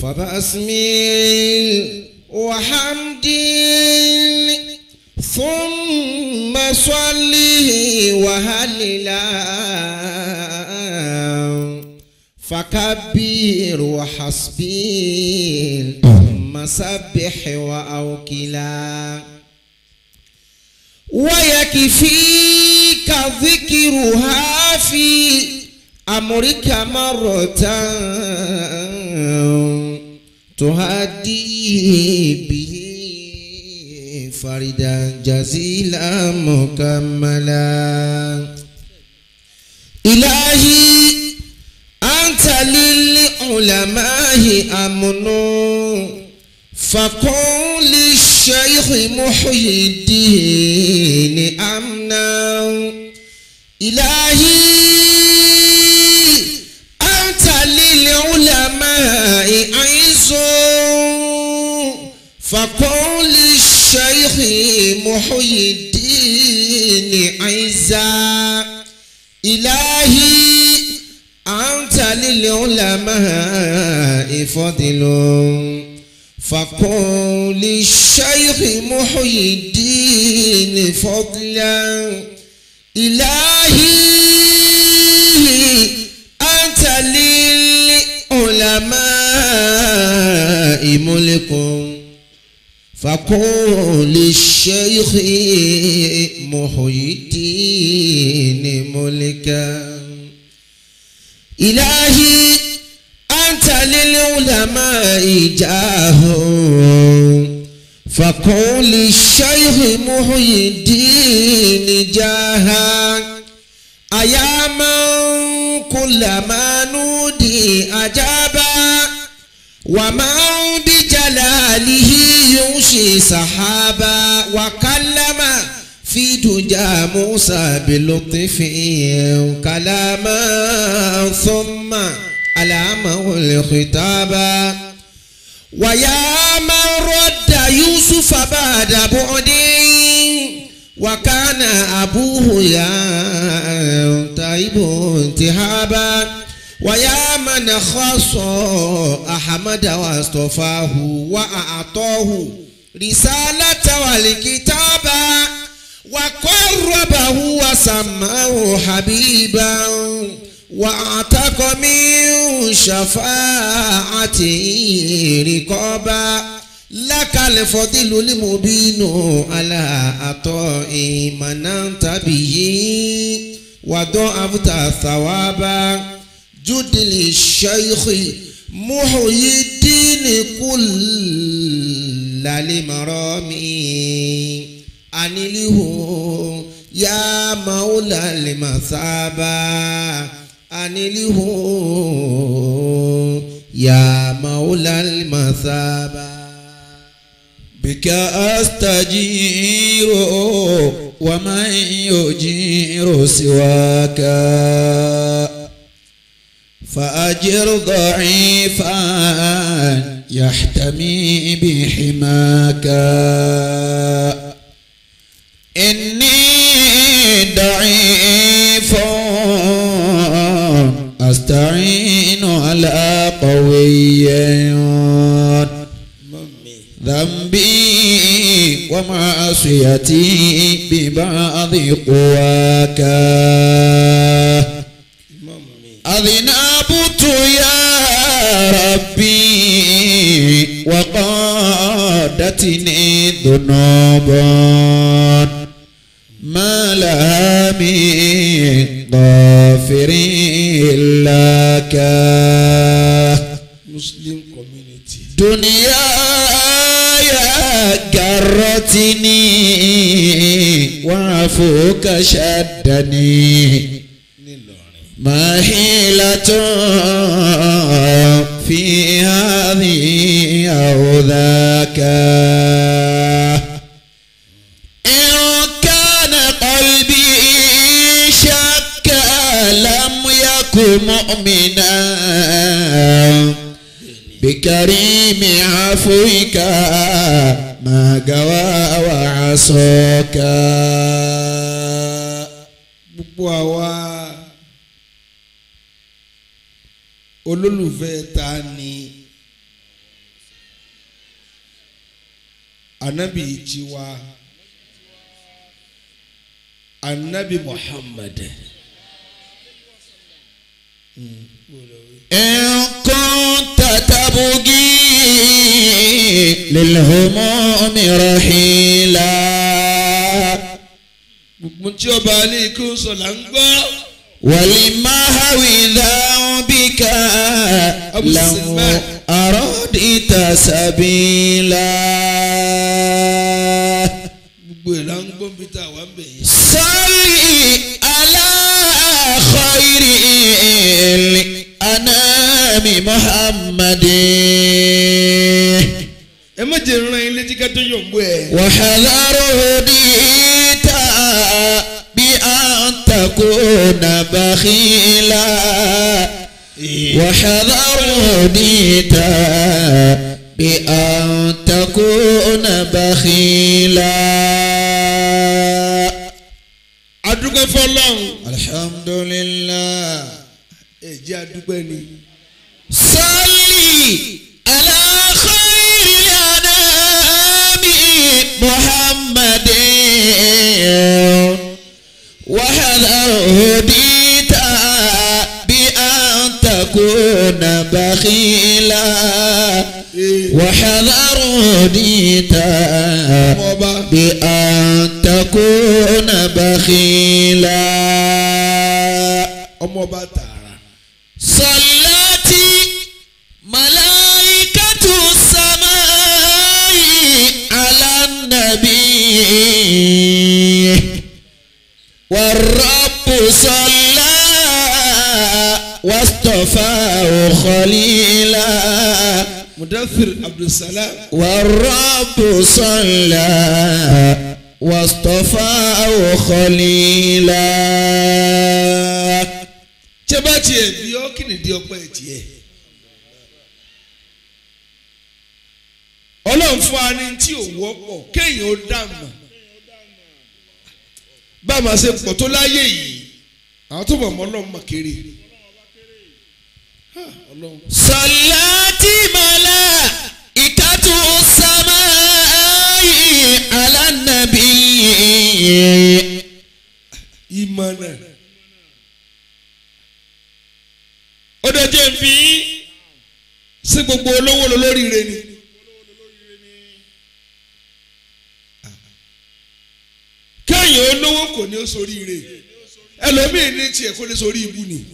فبأسمي وحمدي ثم صلي وهللا فكبر وحسبي ثم سبح وأوكلا ويكفيك ذكرها في أمرك مرة تهدي به فردا جزيلا مكملا إلهي أنت للعلماء أمن فقل للشيخ محي الدين أمنا إلهي أنت للعلماء عز فقل للشيخ محي الدين عزا إلهي أنت للعلماء فضل فقل للشيخ محي الدين فضلا إلهي أنت للعلماء ملك فقل للشيخ محي الدين ملكا إلهي أنت للعلماء جاه فقل للشيخ محي الدين جاها أيا من كلما نودي أجابا ومن بجلاله يمشي سحابا وكلم في دجى موسى بلطف كلاما ثم ألامه الخطابا ويا من رد يوسف بعد بعد وكان أبوه يا تائب انتهابا ويا من خص أحمد واصطفاه وأعطاه رسالة والكتابا وقربه وسماه حبيبا واعتق من شفاعته رقابا لك الفضل المبين على عطاء من أنت به وضعفت ثوابا جد للشيخ محيي الدين كل لمرامي أنله يا مولى المثابة أنله يا مولى المثابة بك أستجير ومن يجير سواك فأجر ضعيفا يحتمي بحماك إني ضعيف أستعين على قوي ذنبي ومعصيتي ببعض قواك أذنبت يا ربي وقادتني ذنوب ما لها من غافر لك Muslim community. دنياي جرتني وعفوك شدني Nílọrin. ما حيلة في هذه أو ذاك إن كان قلبي شك لم يكن مؤمنا بكريم عفوك ما قوى وعصاك Gbogbo àwa olólùfẹ́ ta ni anabi tiwa anabi muhammad. إن كنت تبغي للهموم رحيلا gbogbo tí ọba alẹ́ kí ó sọ là ń gbọ́. ولمهو ذنبك أبو لو السلمان. أردت سبيلا gbogbo ẹ̀ là ń gbọ́ bí tá a wà ń bẹ̀ yẹn. صل على خير الأنام محمد ẹ má jẹ́ ìran ilé tí ká tó yọ̀ ń bọ̀ ẹ̀. وحذر هديت بأن تكون بخيلا وحذر هديت بأن تكون بخيلا adúgbò fọlọ́run. الحمد لله ẹ jẹ́ adúgbò ni. صلي على خير الأنام محمد وحذر هديت بأن تكون بخيلا وحذر هديت ọba بأن تكون بخيلا ọmọ ọba tààrà. صلاتي ملائكة السماء على النبي والرب صلى واصطفاه خليلا mudathir abdulsalam. والرب صلى واصطفاه خليلا tí ẹ bá tiẹ̀ bí ọ́ kí ni di ọpẹ́ tiẹ̀. ọlọ́run fún wa ní tí ò wọ́pọ̀ kéèyàn ó dà mọ̀. bá a máa ṣe pọ̀ tó láyé yìí àwọn tó mọ̀ mọ́ ọlọ́run mọ̀ kéré. Ha, ọlọ́run. صلاتي ملائكة السماء على النبي ìmọ̀nà. ó dọjọ́ ìbí sí gbogbo olówó lóríire ni. kéèyàn olówó kò ní ó soríire ẹlòmíì ní tiẹ̀ kó lè sorí ibu ni.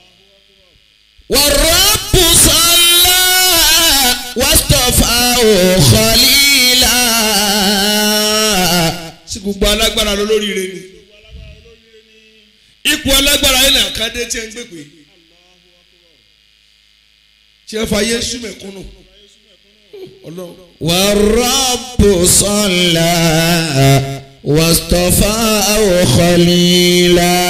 والرب صلى واصطفاه خليلا sí gbogbo alágbára lóríire ni. ipò alágbára yìí náà kádé tí ẹ ń gbègbè tí ẹ fa yéésù mẹ̀kúnnù ọlọ́run. والرب صلى واصطفاه خليلا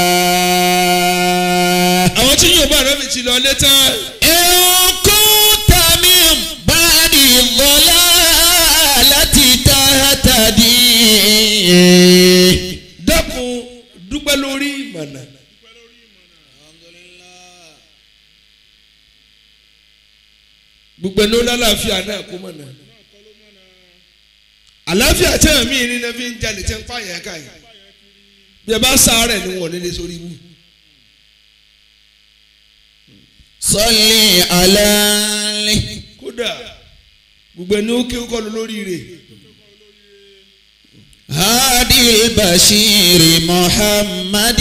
àwọn tí yóò bá rẹ mi ti lọ létà إن كنت من بعد الضلالة تهتدي dákun dúpẹ́ lórí ìmọ̀nà. gbogbo ẹni ó lálàáfíà náà kó mọ̀nà. àlàáfíà tí àwọn míì ní náà fi ń jalè tí ń pààyàn ká yìí bí ẹ bá sáré ni wọn ò ní lè sórí ibú. صل على kódà gbogbo ẹni ó ké kọ́ lọ lórí rẹ̀ هادي البشير محمد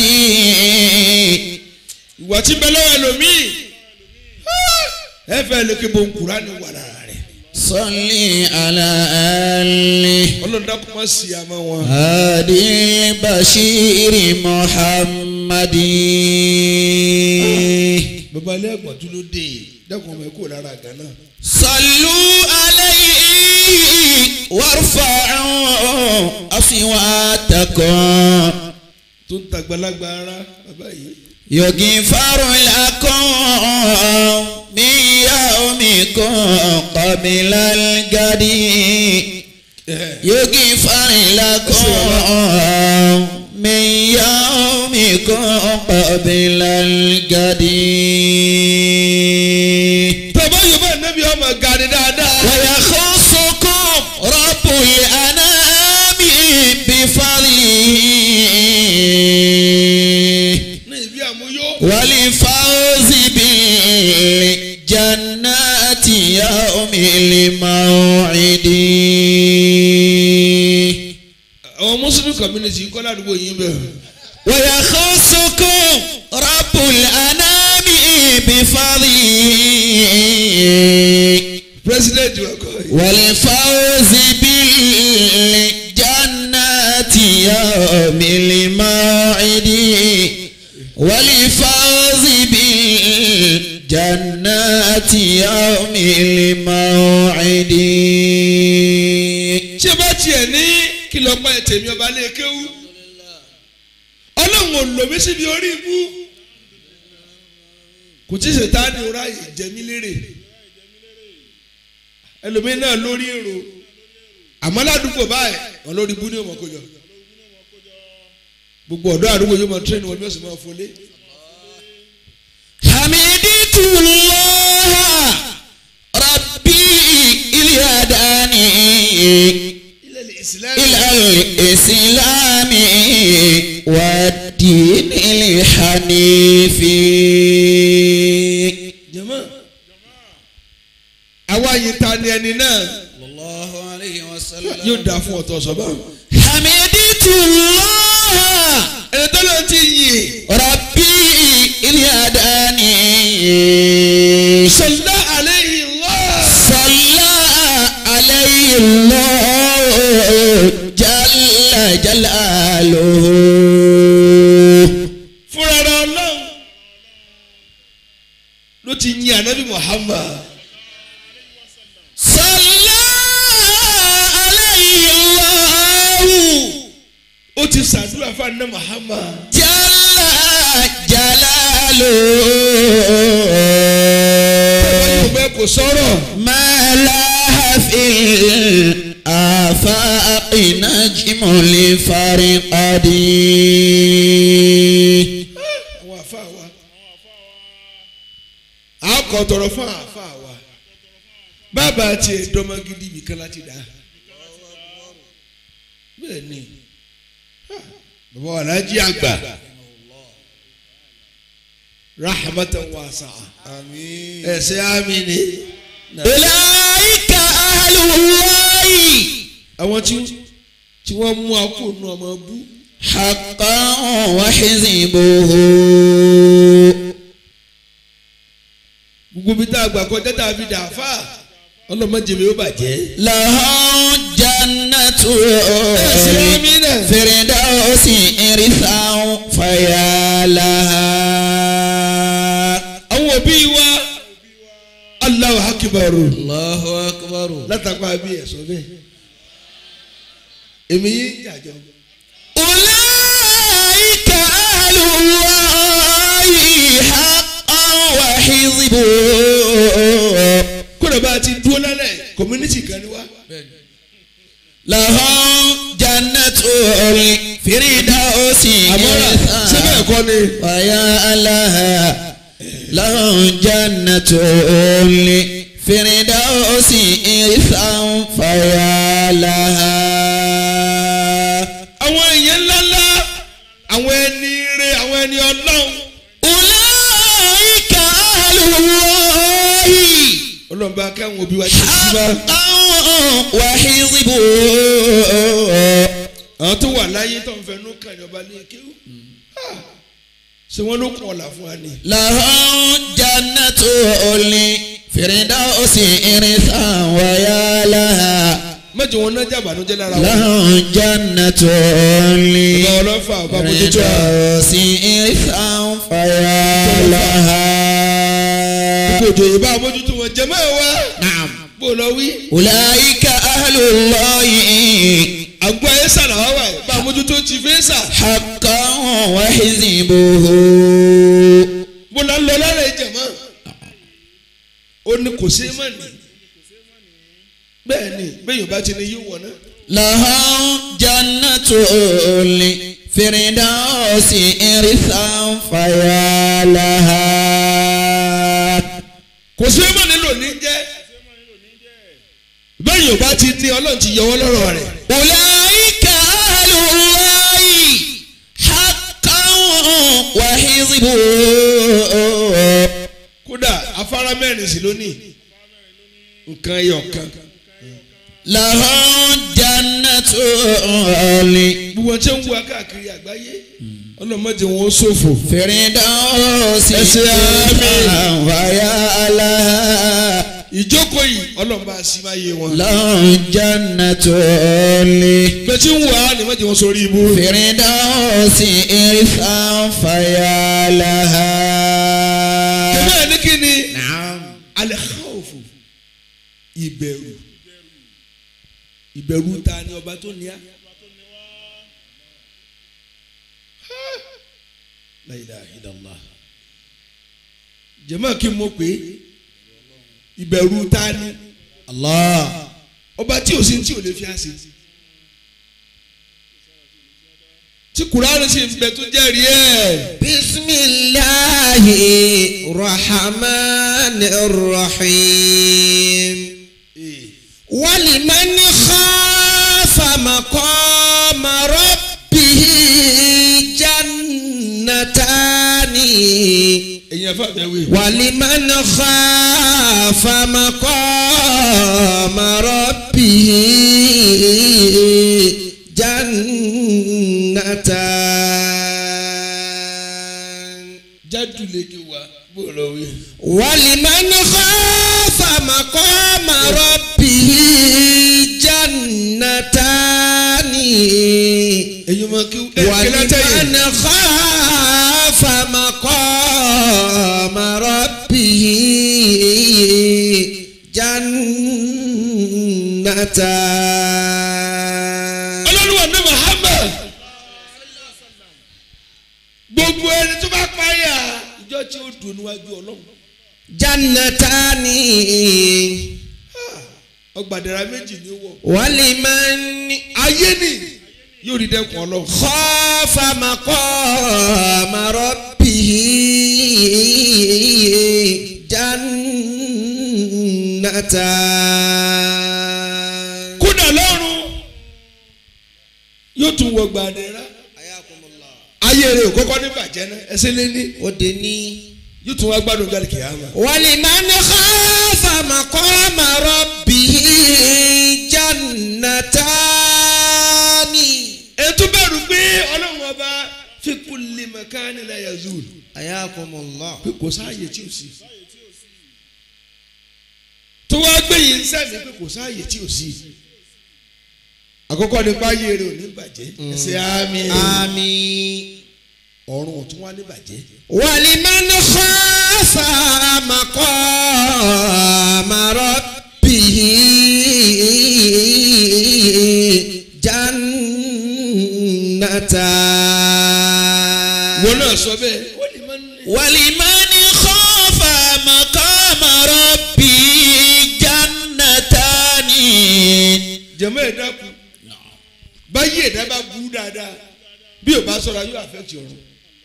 ìwà tí bẹ lọ́wọ́ ẹlòmíì ẹ fẹ́ lè ké bon Kùránì wà lára rẹ̀ صل على آله ọlọ́run dákun má sí àmọ́ wọn. هادي البشير محمد bàbá ilé ẹ̀gbọ́n tó ló dé dákun ọmọ ẹ kó lára gánà. صلوا عليه وارفعوا أصواتكم tó ń tàgbàlagbà ara bàbá yìí. يغفر لكم من يومكم قبل الغد يغفر لكم من يومكم قبل الغد tọ́ba yorùbá nẹ́bí ọmọ gani dáadáa. ويخصكم رب الأنام بفضله ní ibi àmúyó والفوز بالجنات يوم الموعد àwọn muslim community kọ́ ládùúgbò yín bẹ́ẹ̀. ويخصكم رب الأنام بفضله president wa kọ́ yìí. والفوز بالجنات يوم الموعد والفوز بالجنات يوم الموعد ṣé bá tiẹ̀ ní kìlọ̀ pa tèmi ọba lè kéwú ọlọ́run ò lò mí síbi orí ibú kò tí ì ṣe táàdì ráàyè jẹmí lérè ẹlòmíín náà lórí èrò àmọ́ ládùúgbò báyìí wọn lórí ibú ní ọmọ kojọ gbogbo ọ̀dọ́ àdúgbò yóò máa tírẹ́nì wọn bí wọ́n sì máa fọlé حمدت الله ربي إلي هداني ilẹ̀ ìsìlẹ̀ إلى الإسلام والدين الحنيف jẹ́mọ́ àwa yìí ta ni ẹni náà الله عليه وسلم yóò dáa fún ọ̀tọ̀ sọ́bà حمدت الله ẹni tó lọ ti yìn ربي إلي هداني sọlá àlẹ́yìn lọ́ọ̀. صلى عليه الله جل جلاله fúnra rẹ̀ ọlọ́run ló ti yin anabi muhammad صلى عليه الله ó ti ṣàdúrà fún anabi muhammad جل báyìí ò جلاله bẹ́ẹ̀ kò sọ̀rọ̀ ما لها في الآفاق نجم لفرقد àwọn àfa wa a kò tọrọ fún àfa wa bàbá tiẹ̀ dọ́mọ gidi ibìkan láti dá bẹ́ẹ̀ ni bàbá wa lájí àgbà rahmatan wasa ẹsẹ ami ni أولئك أهل الله àwọn tí tí wọ́n mú akó nu ọmọ bú حقا وحزبه gbogbo bí tá a gbà kọjá tá a fi dà fà ọlọmọdé mi ó bàjẹ́. لهم جنة ẹsẹ ami náà. فردوس إرثا فيا لها àwọn òbí wa Allahu akibaru الله أكبر látàkọ́ àbí ẹ̀sọ́ bẹ́ẹ̀ èmi yìí ń jàjọ. أولئك أهل الله حقا وحزبه kódà bá a ti dúró lálẹ́ community kan ni wá. لهم جنة الفردوس àmọ́ra síbẹ̀ إرثا kọ́ ni. ويا لها لهم جنة الفردوس إرثا فيا لها àwọn èèyàn ńláńlá àwọn ẹni ire àwọn ẹni ọlọ́run. أولئك أهل الله ọlọ́run bá káwọn òbí wa jẹ́ síbá. حقا وحزبه àwọn tó wà láyé tó ń fẹnu kàn ní ọba ní kéwù. ṣé wọ́n ló kún ọ̀la fún wa ni. لهم جنة الفردوس إرثا ويا لها mẹ́jọ wọn náà jàbánújẹ́ lára wọn. لهم جنة ọba ọlọ́fà ọba mójútó a. الفردوس إرثا فيا لها gbogbo òjò yìí bá a mójútó wọn jẹ mọ́ ẹ wá. نعم bó o lọ wí. أولئك أهل الله àgọ́ ayé sàlà wá wà bá a mójútó ti fẹ́ sà. حقا وحزبه bó la ń lọ lára ìjẹ̀mọ́. ó ní kò sí mọ́ ni. bẹ́ẹ̀ ni bẹ́ẹ̀ yóò bá ti ní yóò wọ̀ náà. لهم جنة الفردوس إرثا فيا لها kò sí mọ́ nílò ní jẹ́. bẹ́ẹ̀ yóò bá ti ní ọlọ́run ti yọ wọ́n lọ́rọ̀ rẹ̀. أولئك أهل الله حقا وحزبه kódà afárá mẹ́rin sí lónìí nǹkan ẹyọ kan. لهم جنة gbogbo tí ń wá káàkiri àgbáyé ọlọ́mọdé wọn ó ṣòfò. فردوس ẹsẹ̀ àmín. ويا لها ìjókòó yìí ọlọ́run bá a sí máa yé wọn. لهم جنة bẹ́ẹ̀ tí ń wá ni wọ́n ti wọ́n sórí ibú. فردوس إرثا فيا لها bẹ́ẹ̀ ní kí ni نعم alẹ́ káwọ́fù ìbẹ̀rù ìbẹ̀rù ta ni ọba tó ní á. La ilaha illallah. jẹ́mọ́ kí n mọ̀ pé ìbẹ̀rù ta ni الله ọba tí ò sí tí ò lè fi àṣẹ. tí kùránì sì ń bẹ tó jẹ́rìí ẹ̀. بسم الله الرحمن الرحيم ولمن خاف مقام ربه جنتان ẹ̀yin ẹ̀fọ́ àbẹ̀wé. ولمن خاف مقام ربه جنتان jádù lèkè wá bó lọ wí. ولمن خاف مقام ربه جنتان ẹ̀yin ọmọ kí ẹ kí látẹ̀yìn. ولمن خاف مقام ربه جنتان ọlọ́run ní Muhammad gbogbo ẹni tó bá páyà ìjọ tí ó dùn níwájú ọlọ́run جنتان ọgbàdàrà méjì ní wọ. ولمن ayé ni yóò rí dẹ́kun ọlọ́run. خاف مقام ربه جنتان kódà lọ́run yóò tún wọ gbàdàrà. ayé rẹ̀ ò kọ́kọ́ ní bàjẹ́ náà ẹsẹ̀ lé ní òde ní. yóò tún wá gbádùn gàlí kìáma. ولمن خاف مقام ربه جنتان ètò bẹ̀rù pé ọlọ́run ọba fi kulli makani la yazul حياكم الله pé kò sáàyè tí ò sí. tó wá gbé yìí ń sẹ́mi pé kò sáàyè tí ò sí. àkọ́kọ́ nípa ayé rẹ̀ ò ní bàjẹ́ ẹsẹ̀ àmín آمين ọ̀run ò tún wá ní bàjẹ́. ولمن خاف مقام ربه جنتان wọn náà sọ bẹ́ẹ̀ wọ́n lè má ní. ولمن خاف مقام ربه جنتان jẹ̀mọ́ ẹ̀dá kù báyìí ẹ̀dá bá burú dáadáa bí ò bá sọ̀rọ̀ yóò affect ọ̀run.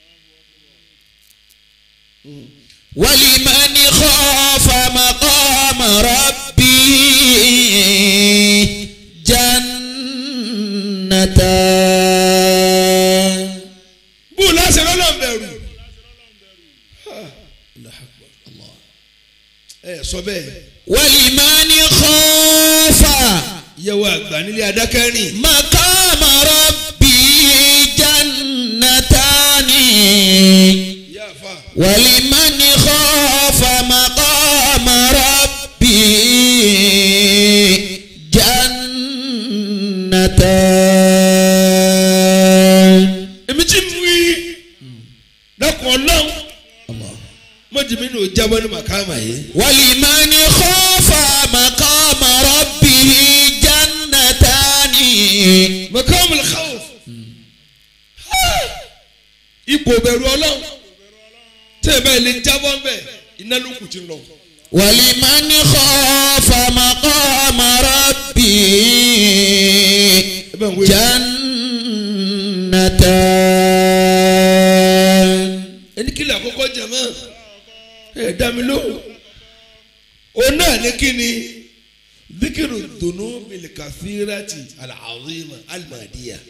ولمن خاف مقام ربه جنتان bó o láṣẹ lọ́nà bẹ̀rù. ẹ sọ bẹ́ẹ̀ ولمن خاف ìyàwó àgbà nílé adákẹ́rìn مقام ربه جنتان ìyá àfa ولمن خاف مقام ربه جنتان èmi tí mú i dákun ọlọ́run mọ̀jìmí ní o jábọ́ ní màkàmà yìí. ولمن خاف مقام ربه جنتان màkàmà khawf ipò bẹ̀rù ọlọ́run tẹ́ ẹ báyìí lè jábọ́ ń bẹ̀ iná ló kù ti lọ. ولمن خاف مقام ربه ẹ bá ń wé جنتان ẹni kí lè àkọ́kọ́ jẹ mọ́ ẹ dá mi lóhùn òun náà ní kí ni ذكر الذنوب الكثيرة العظيمة المادية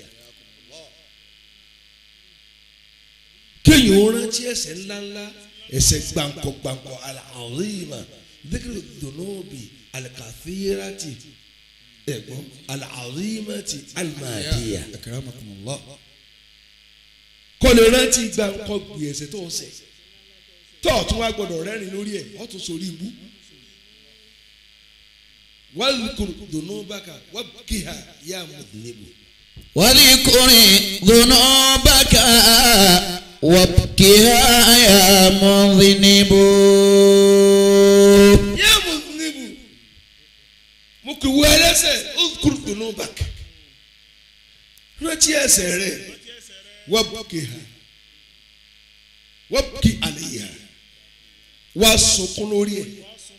kéèyàn ó rántí ẹ̀ṣẹ̀ ńláńlá ẹ̀ṣẹ̀ gbàǹkọ gbàǹkọ al-azima ذكر الذنوب الكثيرة ẹ̀gbọ́n al-azimati al-madiyya akramakumullah. kò lè rántí gbàǹkọ gbì ẹ̀ṣẹ̀ tó ń ṣẹ̀ tó o tún wá gbọ́dọ̀ rẹ́rìn lórí ẹ̀ o tún sórí ibú wadhkur dhunubaka wabkiha ya mudhnibu. واذكر ذنوبك وابكها يا مذنب ya mudhnibu mo kì í wọ ẹlẹ́ṣẹ̀ udhkur dhunubaka rántí ẹ̀ṣẹ̀ rẹ̀ wabkiha wabki alayha wá sunkún lórí ẹ̀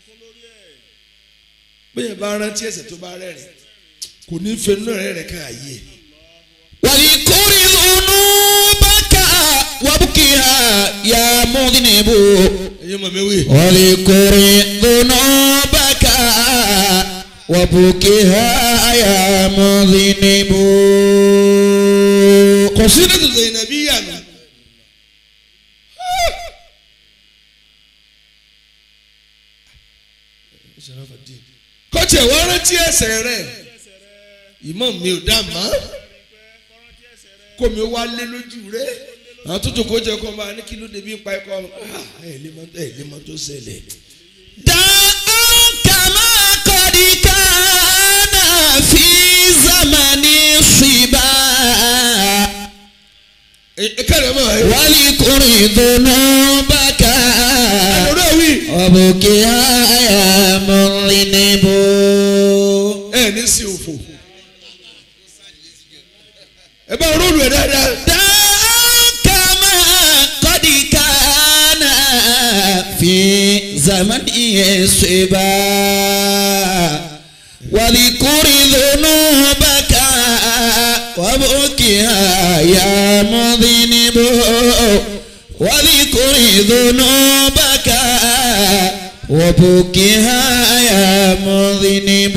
bẹ́ẹ̀ bá rántí ẹ̀ṣẹ̀ tó bá rẹ́rìn kò ní fẹ́ náà rẹ́rìn ká àyè ẹ̀. واذكر ذنوبك وابكها يا مذنب ẹ̀yin mọ̀ mi wí. واذكر ذنوبك وابكها يا مذنب kọ̀sínẹ́tù Zainabiyya nù. kọ́tì ẹ̀ wọ́n rántí ẹ̀ṣẹ̀ rẹ̀ ìmọ̀ mi ò dá mọ́ kó mi wá lé lójú rẹ̀ àwọn tó tó kó jẹ́ kó máa ní kí ló débi pa ẹ̀kọ́ ẹ̀ lè mọ́ ẹ̀ lè mọ́ tó ṣẹlẹ̀. دعوك ما قد كان في زمن الصبا ẹ kẹ́rẹ̀ mọ́ ẹ. واذكر ذنوبك ọ̀rọ̀ wí. وابكها يا مذنب ẹ ní sí òfò. ẹ bá rólù ẹ dáadáa. دعوك ما قد كان في زمن الصبا واذكر ذنوبك وابكها يا مذنب واذكر ذنوبك وابكها يا مذنب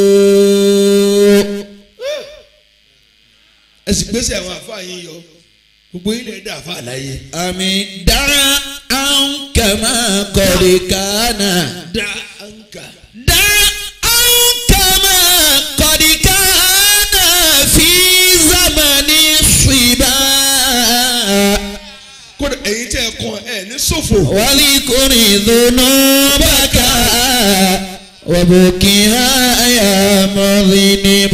ẹ sì gbèsè àwọn àfáà yín yọ gbogbo yín lè dá àfáà láyé. àmì dára عنك ما قد كان dá ànkà. دع عنك ما قد كان في زمن الصبا kódà ẹ̀yin tẹ́ ẹ kàn ẹ̀ ní ṣòfò. واذكر ذنوبك وبكها يا مذنب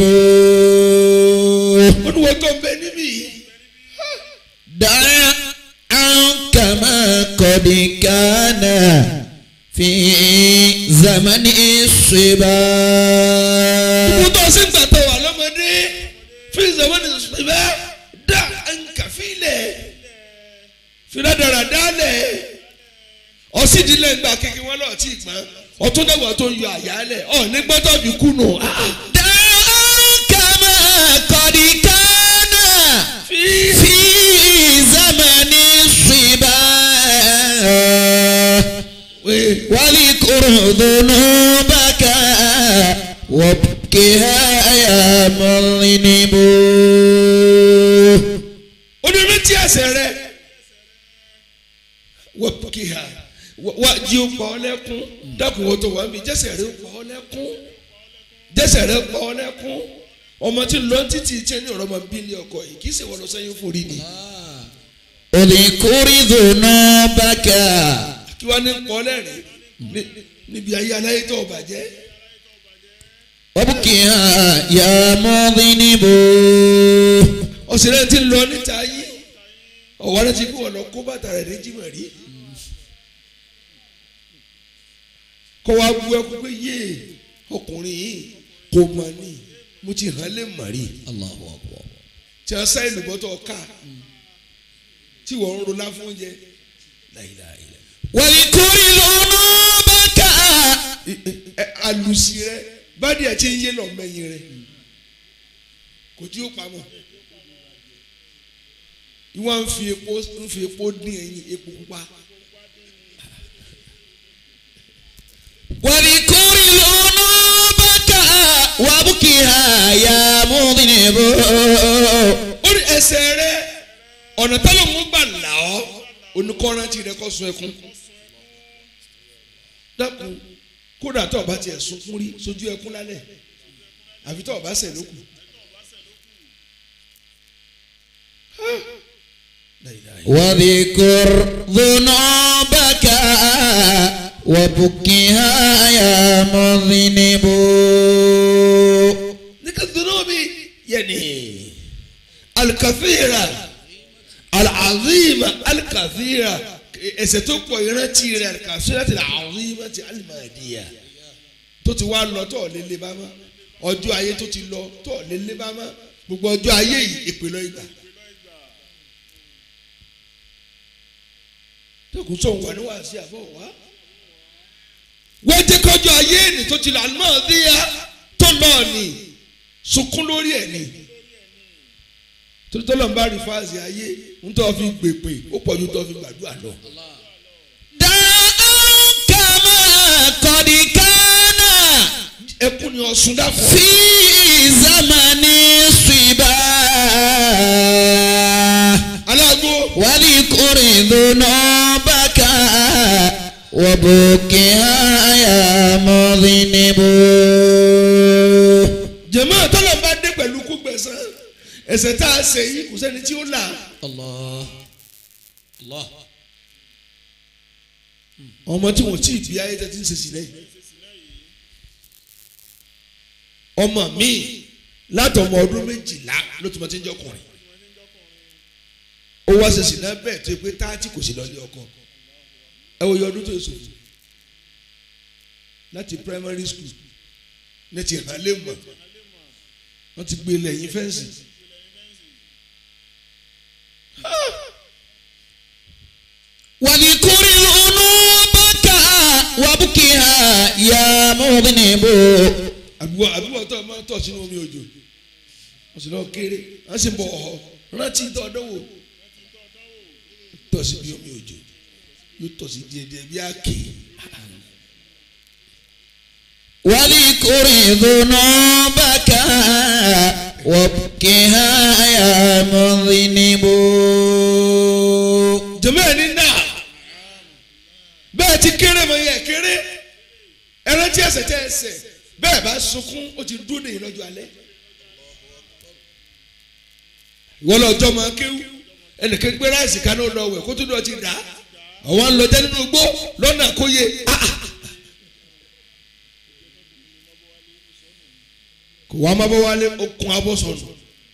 olùwọ́ tó ń bẹ níbí yìí. دع عنك ما قد كان في زمن الصبا gbogbo tó ṣe ń gbà tó wà lọ́mọdé fi ìzọ̀wọ́ ní ṣùgbọ́n dá ànkà fílẹ̀ fìlàdàrà dálẹ̀ ọ̀sídìílẹ̀ ń gbà kékeré wọn lọ́ọ̀ tí ì gbọ́n ọ̀tún dẹ́gbà tó yọ àyálẹ̀ ọ̀ ní gbọ́dọ̀ bí kùnú. دعك ما قد كان fi في زمن الصبا wé واذكر ذنوبك وابكها يا مذنب onírúurú tí ẹsẹ̀ rẹ wọ́n kì í ha wá jí o pa ọ́ lẹ́kún dákun wo tó wà mí jẹ́sẹ̀ rẹ pa ọ́ lẹ́kún jẹ́sẹ̀ rẹ pa ọ́ lẹ́kún ọmọ tí lọ títí tí ẹni ọ̀rọ̀ máa bí ní ọkọ yìí kì í ṣe wọ́n lọ sẹ́yìn forí ni اذكر ذنوبك kí wọ́n ní pọ́ lẹ́rìn ní- níbi ayé aláyé tó o bàjẹ́ وابكها يا مذنب ọ̀sẹ̀rẹ̀ ti lọ níta yìí ọ̀wọ́ rẹ ti kú ọ̀nà kó bàtà rẹ̀ ní jìmọ̀ rí kọ́ wa bu ẹkú pé yé ọkùnrin yìí kò mọ̀ ní mo ti hàn lè mọ̀ rí الله أكبر tí wọ́n sáyé lùbọ́tọ̀ ká tí wọ́n ń rolá fún oúnjẹ láìláìlá واذكر ذنوبك alùsí rẹ bádìí ẹ̀ tí ń yé lọ mẹ́yìn rẹ kò tí ó pamọ́ ìwọ́n ń fi epo ń fi epo dín ẹyin epo pupa واذكر ذنوبك ó ní ẹsẹ̀ rẹ ọ̀nà tẹ́lẹ̀ wọn gbà là ọ́ oníkọ́rántì rẹ kọ́ sun ẹkún dákun kódà tó o bá tiẹ̀ sunkún rí sójú ẹkún lálẹ́ àfi tó o bá sẹ̀ lókun. واذكر ذنوبك وبكها يا مذنب ذكر الذنوب يعني الكثيرة العظيمة الكثيرة ẹ̀ṣẹ̀ tó pọ̀ ìrántí rẹ̀ الكثيرة العظيمة المادية tó ti wá lọ tó lè lé bá mọ́ ọjọ́ ayé tó ti lọ tó lè lé bá mọ́ gbogbo ọjọ́ ayé yìí ìpìlọ̀ ìgbà. tókùn sóhun wà níwá sí àbọ̀ wá. wọ́n jẹ́ kọjọ́ ayé ni tó ti lọ àlùmọ́ ọ̀dẹ́yà tó lọ́ọ̀ ni sunkún lórí ẹ̀ ni torí tó lọ́n bá rí fáàsì ayé ń tọ́ fi gbèpè ó pọ̀ ju tó fi gbàdúrà lọ. دعاك ما قد كان ẹkún ni ọ̀sùn dàpọ̀. في زمن الصبا aláàgó واذكر ذنوبك وبكها يا مذنب jẹ̀mọ́ tọ́lọ̀ bá dé pẹ̀lú kú gbẹ̀sán ẹ̀ṣẹ̀ tá a ṣe yìí kò sẹ́ni tí ó là الله الله ọmọ tí wọ́n tí ì bí ayé tẹ́tí ń ṣe sílẹ̀ yìí ọmọ mi látọmọ ọdún méjìlá ló tún bá ti ń jọkùnrin ó wá ṣe sí náà bẹ́ẹ̀ tó yẹ pé táàtì kò sí lọ́lé ọkọ ẹ wo iye ọdún tó yẹ sòfò láti primary school ní ti hàn lé mọ̀ wọ́n ti gbé lẹ́yìn fẹ́ǹsì. واذكر ذنوبك وبكها يا مذنب àbúrò àbúrò tó máa tọ̀ sínú omi òjò wọ́n sì lọ kéré wọ́n sì bọ̀ ọ̀họ́ rántí tó ọdọ́wò tọ̀ sí bí omi òjò yóò tọ̀ sí díẹ̀díẹ̀ bí àkè واذكر ذنوبك وبكها يا مذنب jẹ̀mọ́ ẹ̀ ní náà bẹ́ẹ̀ ti kéré mọ yẹ kéré ẹran tí ẹsẹ̀ tẹ́ ẹsẹ̀ bẹ́ẹ̀ bá sunkún ó ti dúró nìyí lọ́jọ́ alẹ́ ìwọ lọ́jọ́ máa kéwú ẹnìkan gbé ráìsì kaná lọ wẹ̀ kó tó lọ ti dà á àwọn lọ jẹ́ nínú igbó lọ́nà àkóyè ah, ah. kò wá má bọ́ wálé okun abọ́ sọ̀nù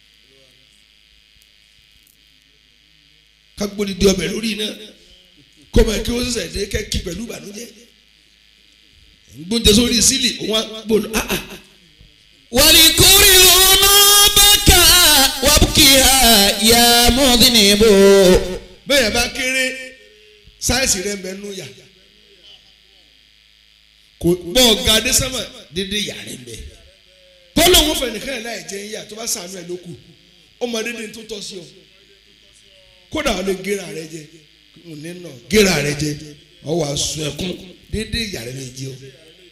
kagbóni di ọbẹ̀ lórí iná kọ́mọ kí wọ́n sẹ̀sẹ̀ dé kẹ́kí pẹ̀lú ìbànújẹ́ gbóúnjẹ sórí sílì wọn gbòòlù ah ah واذكر ذنوبك وبكها يا مذنب bẹ́ẹ̀ bá kéré sáyẹ̀sì rẹ̀ ń bẹ nú yà kò bọ́ ọ̀gá adésánmà dédé yà rẹ̀ ń bẹ bọ́lá òun fẹ̀ nìkan ẹ̀ láì jẹ́ yà tó bá sànú ẹ̀ lókù ọmọ dédé tó tọ́ sí ọ kódà ọ lè gera rẹ jẹ òní nà gera rẹ jẹ ọ wà sùn ẹkún dédé yà rẹ lè jẹ ọ.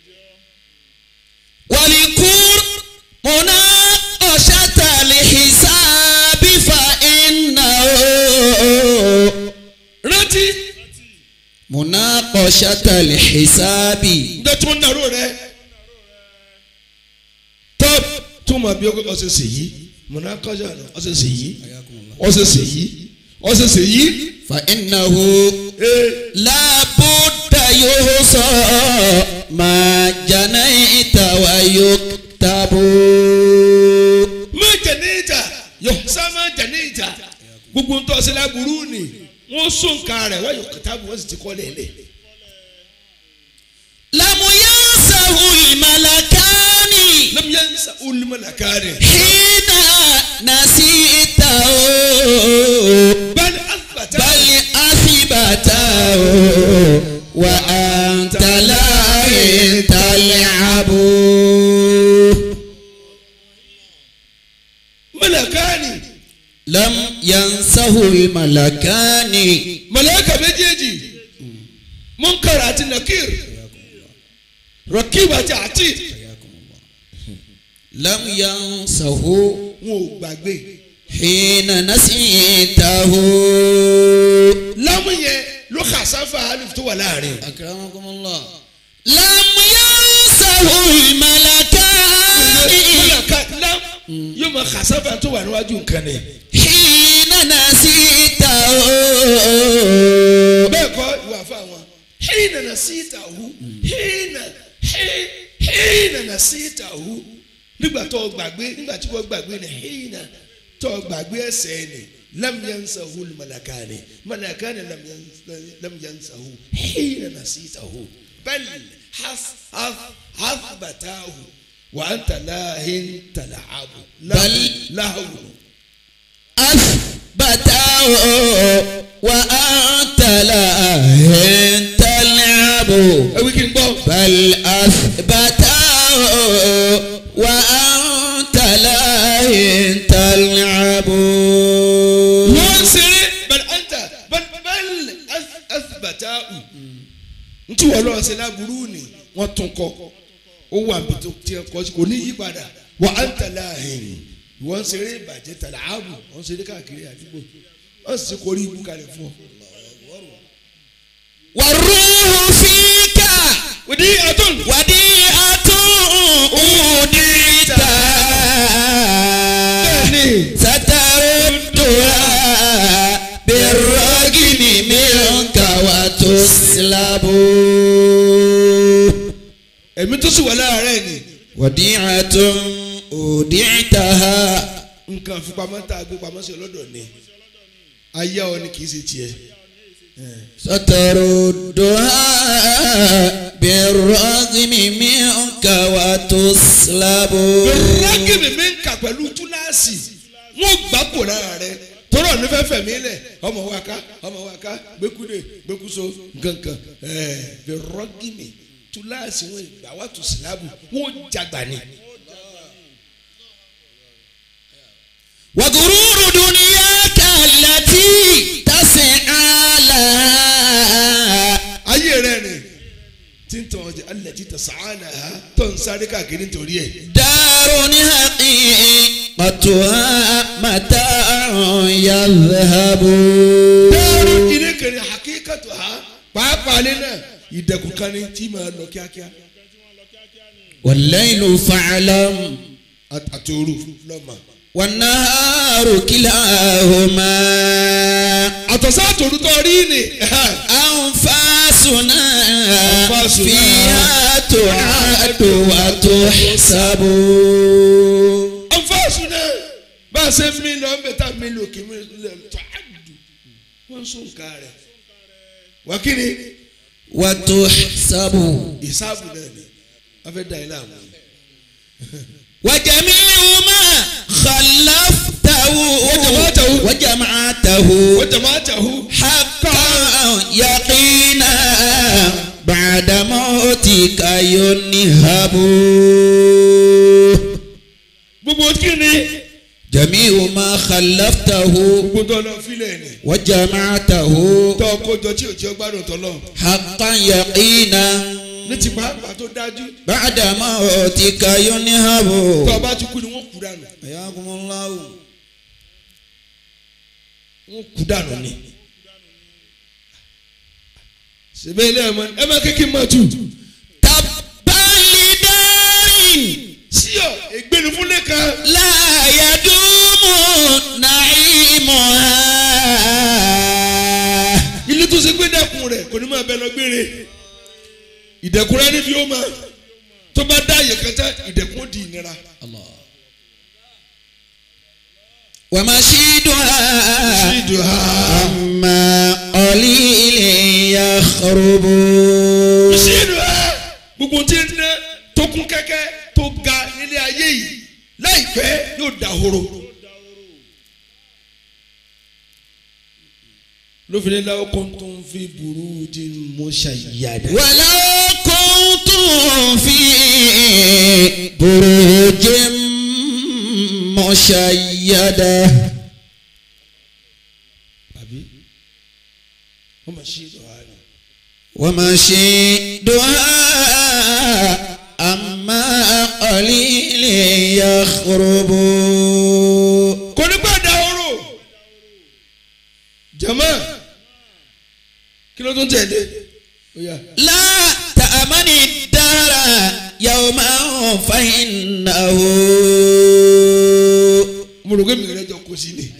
واذكر مناقشة الحساب فإنه rántí مناقشة الحساب ǹjẹ́ tí wọ́n nàró rẹ tọ́ tó máa bí ọsẹ sè yí mọ̀nà kọjá náà ọsẹ sè yí ọsẹ sè yí ọsẹ sè yí فإنه ee لا بد يحصى ما جنيت ويكتب má jẹ̀nẹ́jà yọ̀sá má jẹ̀nẹ́jà gbogbo ń tọ́ sílẹ̀ burú ni wọ́n sún nǹkan rẹ̀ wọ́n yọ kìtàbù wọ́n sì ti kọ́ lẹ́lẹ̀. لم ينسه الملكان lẹ́mu yẹn sá olùmọ̀lá kárẹ̀. حين نسيته bẹ́ẹ̀ni asibata. بل أثبته وأنت لا تلعب mọ̀lẹ́kánì لم ينسه الملكان mọ̀lẹ́kà méjèèjì munkar àti nakir rakib àti atid لم ينسه wọn ò gbàgbé حين نسيته lámú yẹn ló kà sáfà alif tó wà láàrin. أكرمكم الله لم ينسه الملكان mọ̀lẹ́ka lám yóò máa kà sáfà tó wà níwájú nǹkan ni. حين نسيته bẹ́ẹ̀ kọ́ ìwà fún àwọn. hìnà nà sí ìtàwù hìnà hìnà nà sí ìtàwù nígbà tó o gbàgbé nígbà tí wọ́n gbàgbé ni hìnà tó o gbàgbé ẹsẹ̀ ni lamyansahu malakani malakani lamyansahu hìnà nà sí ìtàwù bẹ́ẹ̀ hasbatahu wa anta lahin talahabu Bal- lahu. أثبته وأنت لا تلعب ewì kí n gbọ́. بل أثبته وأنت لا تلعب wọ́n ṣeré bẹ́ẹ̀ anta bẹ́ẹ̀ asibata u ntí wọ́n lọ́wọ́ ṣe láburú ni wọ́n tún kọ́ ó wà bí tó tiẹ̀ kọ́ sí kò ní yí padà wọ́n anta láàyè wọ́n ṣeré ìbàjẹ́ tàdá ààbò wọ́n ṣeré káàkiri àdúgbò wọ́n sì kórí ibú kalẹ̀ fún ọ. والروح فيك òdi àtún. وديعة أوديت bẹ́ẹ̀ni ستردها بالرجم منك وتسلب ẹ̀mí tó sì wà láàárẹ̀ ni وديعة أودعتها nǹkan fipamọ́ tá a gbé pamọ́ sí ọlọ́dọ̀ ni ayé ọ ni kì í ṣe tiẹ̀. ستردها بالرغم منك وتسلب rágìmì mi ń kà pẹ̀lú túláàsì wọ́n gbà pò lára rẹ̀ tọ́rọ̀ ní fẹ́ fẹ̀mí lẹ̀ ọmọ wa ká ọmọ wa ká gbẹ́kúdé gbẹ́kúso gangan ẹ̀ẹ́ bẹ rọ́gìmì túláàsì wọn ìgbà wà tó síláàbù wọn jàgbà ni. وغرور دنياك التي تسعى لها ayé rẹ̀ ni tí ń tàn ọjà alẹ́ tí tàn sàánà ha tó ń sáré káàkiri nítorí ẹ̀. دار حقيقتها متاع يذهب dáàrú ilé kẹrin àkíkàtò ha pàápàá lé náà ìdẹ̀kùn kan ni tí máa lọ kíákíá والليل فاعلم àtòrò lọ́mọ. والنهار كلاهما àtọ̀sá àtòrò tó rí ni أنفاسنا أنفاسنا فيها تعد وتحسب ọ̀fọ́sùn náà bá a ṣe mí lọ ń bẹ tá a mí lò kí mi lè tó àdù wọ́n sún nǹkan rẹ̀ wákìrì وتحسب ìsáàbù náà ni wọ́n fẹ́ da ilé àwọn. وجميع ما خلفته وجمعته. وجمعته wọ́n jẹ̀ máa tẹ̀hu حقا يقينا بعد موتك ينهب gbogbo kíni جميع ما خلفته gbogbo tó lọ fílẹ̀ ni وجمعته tó kójọ tí ò jẹ́ gbádùn tọ́lọ̀ حقا يقينا ní ti pàápàá tó dájú بعد موتك ينهب tó o bá ti kú ni wọ́n kú dànù حياكم الله wọ́n kú dànù ni. sèbè ilé ẹ̀ mọ́ ẹ má kékeré má tù. تبا لدار síyọ̀ ègbénu fúnlẹ̀ kan. لا يدوم نعيمها ilé tó ṣe gbé dẹkùn rẹ kò ní máa bẹ lọ gbére ìdẹkùn rẹ níbi ó máa tó bá dá àyè kan tán ìdẹkùn ó di ìnira. ومشيدها ṣídùá أما قليل يخرب ṣídùá gbogbo tí ń dẹ tó kún kẹ́kẹ́ tó ga nílé ayé yìí láìpẹ́ yóò dahoro. lófin ní láwọn kan tó ń fi burújí mushayyada. ولو كنتم في بروج مشيدة àbí wọ́n máa ṣídùá ni. ومشيدها أما قليل يخرب ló tún tẹ̀lé ó yá لا تأمن الدار يوما فإنه mo rò pé mi rẹ jọ kó sí ni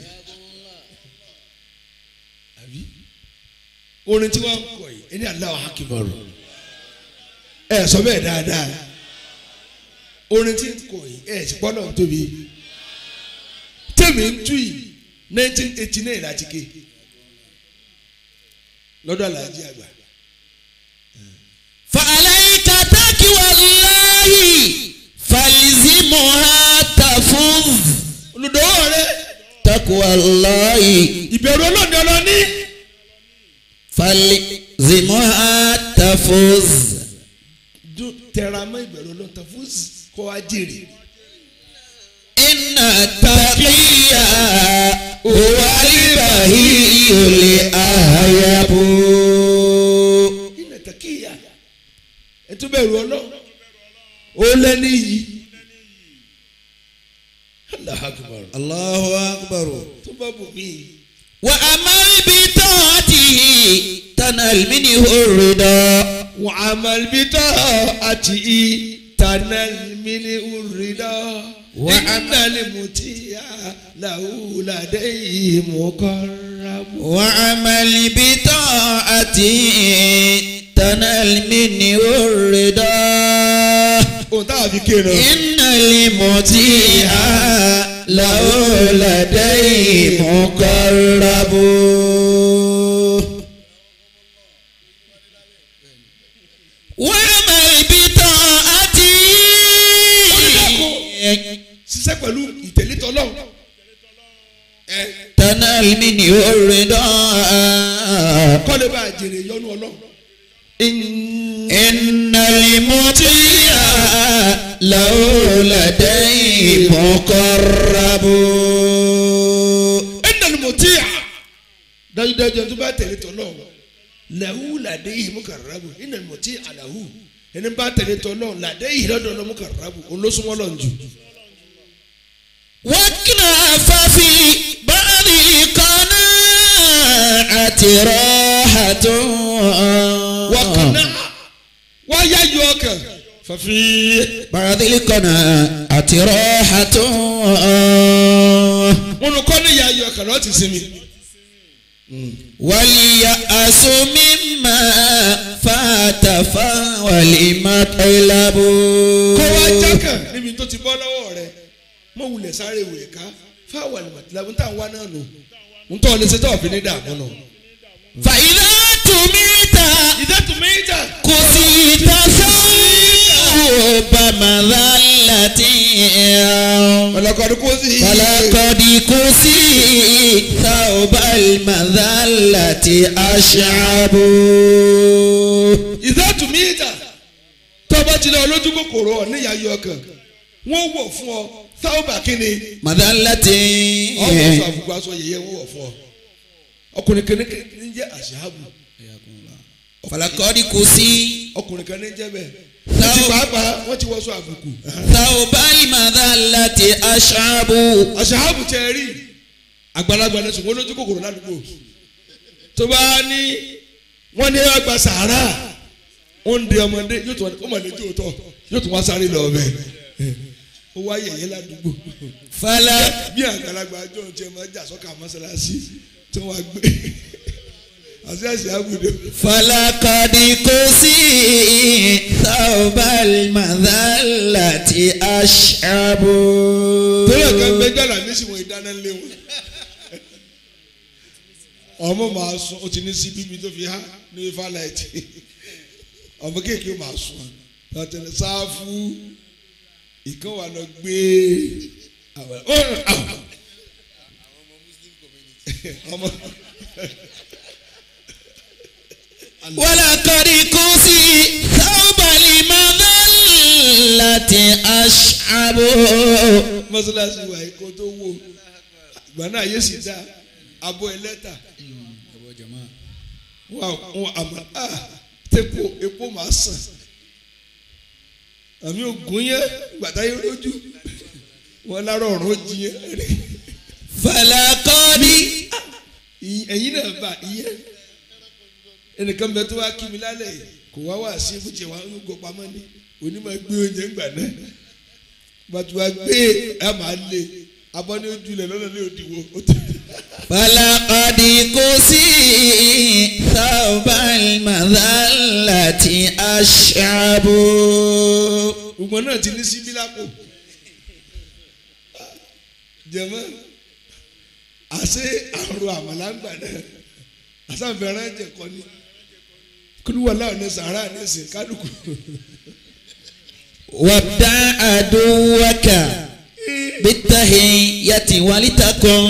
àbí orin tí wọ́n ń kọ yìí ẹni Allahu Akbar ẹ sọ bẹ́ẹ̀ dáadáa orin tí ń kọ yìí ẹ sì gbọ́dọ̀ ń tóbi tèmi ń tú yìí nineteen eighty nine láti ké lọ́dọ̀ aláàjì àgbà فعليك تقوى الله فالزمها تفوز olùdókòwò rẹ تقوى الله ìbẹ̀rù ọlọ́ọ̀ni ọlọ́ọ̀ni فالزمها تفوز tẹ̀ra mọ́ ìbẹ̀rù ọlọ́ọ̀ta fún kó wá jèrè. إن التقي هو البهي الأهيب iná takiya ẹtú bẹ̀rù ọlọ́run ó lẹ́ni yìí Allahu Akbar الله أكبر tó bá bù mí وأمر بطاعته تنال منه الرضا wọ́n amalibitọ́ àti i tànà mímí urida Wa iná lè mú tí a làwùlàdé yìí mú kọ́ra mú. وعمل بطاعته تنال منه الرضا ohun táwọn fi kéèrè إن المطيع له لديه مقرب وعمل بطاعته ṣiṣẹ́ pẹ̀lú ìtẹ̀lẹ́tọ̀ ọlọ́run ẹ تنال منه الرضا kọ́lé bá a jèrè yọnu ọlọ́run. إن المطيع له لديه مقرب ẹnna ni mo ti yà dájúdájú ẹni tó bá tẹ̀lé tọ́ náà lẹ́hu làdé yìí mú kàrábù ẹnna ni mo ti yà lẹ́hu ẹni bá tẹ̀lé tọ́ náà làdé yìí lọ́dọ̀ náà mú kàrábù olóṣùwọ́n lọ́n jù. واكنف في بعض القناعة راحة wọ́kànnà wáyà yọ ọkàn fàfi. بعض القناعة راحة wọn kọ́ ní ìyá yọ ọkàn lọ́ọ́ ti sinmi. واليأس مما فات فولمطلب kó wá jákàn níbi tó ti bọ́ lọ́wọ́ rẹ̀ mọ wulẹ̀ sáré wẹ̀ ká fáwọn àlùmọ̀tìláwọ̀ ń tà wá náà nù ń tọ́ ọ lè ṣe tó ọ̀fìn ní dààmú nù. فإذا تميت ìdẹ́tù méjì كسيت ثوب مذلة ọlọ́kọ̀ọ́dún kó sí. فلقد كسيت ثوب المذلة أشعب ìdẹ́tù méjì tọ́ba ti lọ lójú kòkòrò ọ̀ níyà yọ ọkàn wọ́n wọ̀ fún ọ sáwọ́bà kínni مذلة ọ̀wọ̀ sọ àfùkù aṣọ yẹyẹ wọ́n wọ̀ fún ọ ọkùnrin kan ní ní jẹ́ àṣàbù فلقد كسيت ọkùnrin kan ní jẹ́ bẹ́ẹ̀ wọ́n ti pàápàá wọ́n ti wọ́sọ àbùkù ثوب المذلة أشعب àṣàbù tẹ rí àgbàlagbà ní ṣùgbọ́n lójú kòkòrò ládùúgbò tó bá ní wọ́n ní àgbà sàárà wọ́n ń de ọmọdé yóò tún wá ọmọdé tí ò tọ̀ yóò tún wá sáré lọ ọbẹ̀ ó wá yẹ̀yẹ́ ládùúgbò فلا bí àgbàlagbà àjọ tí ẹ máa jà sọ́kà mọ́sálásí tí wọ́n á gbé àti àṣàbù dé. فلقد كسيت ثوب المذلة أشعب tẹ́lẹ̀ kan gbé jọ́lá ní sì wọ́n ìdáná lé wọn. ọmọ màá sùn ó ti ní sí bíbí tó fi há ní ifá láìtì ọmọ kéèké màá sùn tọ́tẹ̀lẹ̀ sáfù ìkan wà lọ gbé àwọn àwọn ọmọ ولقد كسيت ثوب المذلة أشعب mọ́sálásí wa yìí kó tó wò ìgbà náà yé sì dá abọ́ ẹlẹ́ta wọn àwọn àmọ́ ah tẹ́pọ̀ epo máa sàn àmì ògùn yẹn gbàtà yẹn lójú wọn lára ọ̀rọ̀ jiyẹn rẹ̀ فلقد ẹ̀yin náà bá ìyẹn ẹnìkan bẹ tó wá kí mi lálẹ́ yìí kò wá wá sí ibùjẹ wa ń gbọ́ pamọ́ ní onímọ̀ gbé oúnjẹ ńgbà náà bàtú wa gbé ẹ máa lé abọ́ ní ojú ilẹ̀ lọ́nà ní òdiwọ̀ ó ti. فلقد كسي ثوب المذلة أشعب gbogbo náà ti ní síbí lápò jẹmọ àṣé àrùn àmàlàǹgbà náà àṣàfẹ́rẹ́ jẹ̀kọ́ ni kúlúwọ̀lá ọ̀nà sàrà nísìn kálukú وابدع عدوك بالتهية ولتكن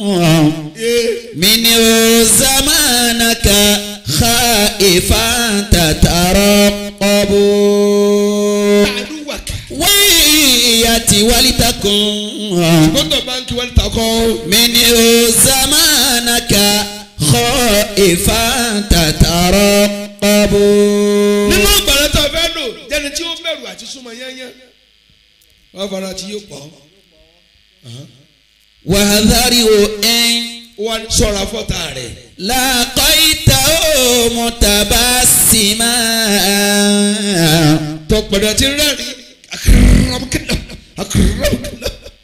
منه زمانك خائفا تترقب àdúwàkà ويأتي ولتكن gbọ́dọ̀ báńkì wọ́n ta kọ́ منه زمانك خائفا تترقب nínú ìgbàlẹ̀ tó fẹ́ lò jẹ́ni tí ó bẹ̀rù àti súnmọ́ yẹ́nyẹ́ wọ́n fara tí yóò pọ̀ وهذره إن wọ́n sọ̀rọ̀ fọ́tà rẹ̀ لقيته متبسما tọpọ̀dọ̀ ti rẹ́rìn akérèmọ́kẹ́lá akérèmọ́kẹ́lá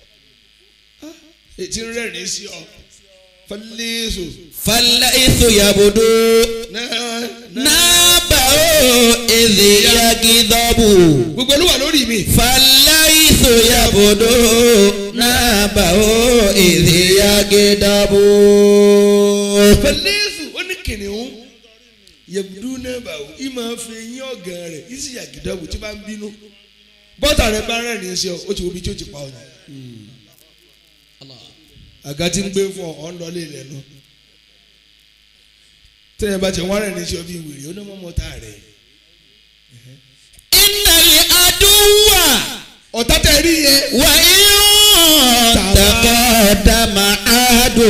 ètí rẹ́rìn sí ọ fọlẹ́sọ فالليث يبدو náà náà نابه إذ يغضب gbogbo olúwa lórí mi فالليث يبدو نابه إذ يغضب fọlẹ́sọ ó ní kìnìún yẹ̀bùdú náà bá wò í máa fi eyín ọ̀gàn rẹ̀ í sì yàgídọ́wò tí bá ń bínú bọ́tà rẹ̀ bá rẹ́rìn sí ọ ó ti wo bí tí ó ti pa ọ ni àga tí ń gbé fún ọ ọ ń lọ lé ilẹ̀ nu tẹ́yìn bá ti wọ́n rẹ́rìn sí ọ bí wèrè ó ní mọ́ mọ́tà rẹ̀ إن العدو ọ̀tá tẹ̀ rí yẹn وإن تقدم عدو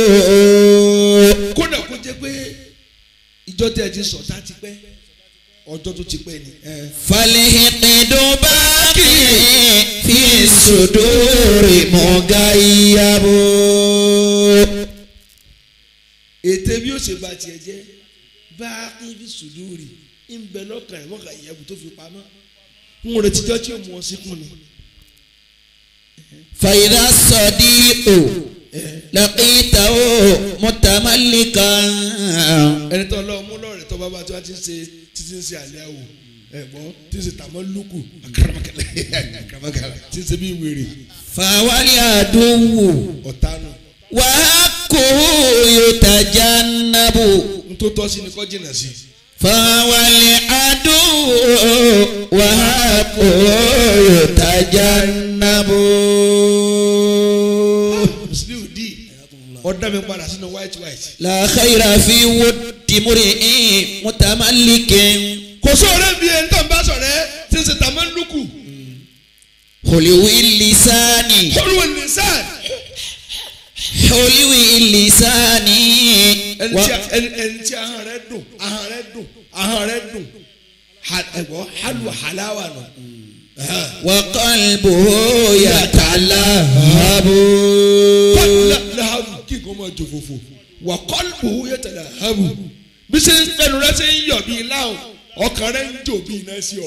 kódà kó jẹ́ pé ìjọ tẹ̀ ti sọ̀tá ti pẹ́ ọjọ́ tó ti pẹ́ ni. فالحقد باقي في الصدور مغيب ètè bí ó ṣe ba tiẹ̀ jẹ́ bá ibi sùdúrì ń bẹ lọ́kàn ẹ̀ mọ́kà ìyẹ́bù tó fi pamọ́ ń retí jọ́ tí ó mú ọ síkùn ni. فإذا الصديق لقيته متملكا ẹni tó lọ mú lọ́rẹ̀ tó bábá tí wọ́n ti ń ṣe títí ń ṣe àlẹ́ àwò ẹ̀gbọ́n tí ń ṣe tàmọ́ lùkù akaramakẹlẹ akaramakẹlẹ tí ń ṣe bí wèrè فهو العدو ọ̀tá nù. وحقه يتجنب n tó tọ́ sí ni kọ́ jìnnà sí. فهو العدو وحقه يتجنب muslim di ọ̀dà mi padà sínú white white. لا خير في ود امرئ متملك kò sóore bí ẹni tó ń bá sọ̀rọ̀ ẹ́ tí ń ṣe tàmọ́ lùkù. حلو اللسان olùwẹ̀ ní sáà حلو اللسان ẹni و- tí ẹni ẹni tí ahọ́n rẹ̀ dùn ahọ́n rẹ̀ dùn ahọ́n rẹ̀ dùn Ha- ẹ̀gbọ́n halu halawa nù. وقلبه يتلهب kọ́lá lahabu kí nǹkan máa jò fòfò wà kọ́lù yẹ tẹ̀lé habu bí ṣe ń ẹnu rẹ ṣe ń yọ̀ bíi láwọn ọkàn rẹ ń jò bíi iná sí ọ.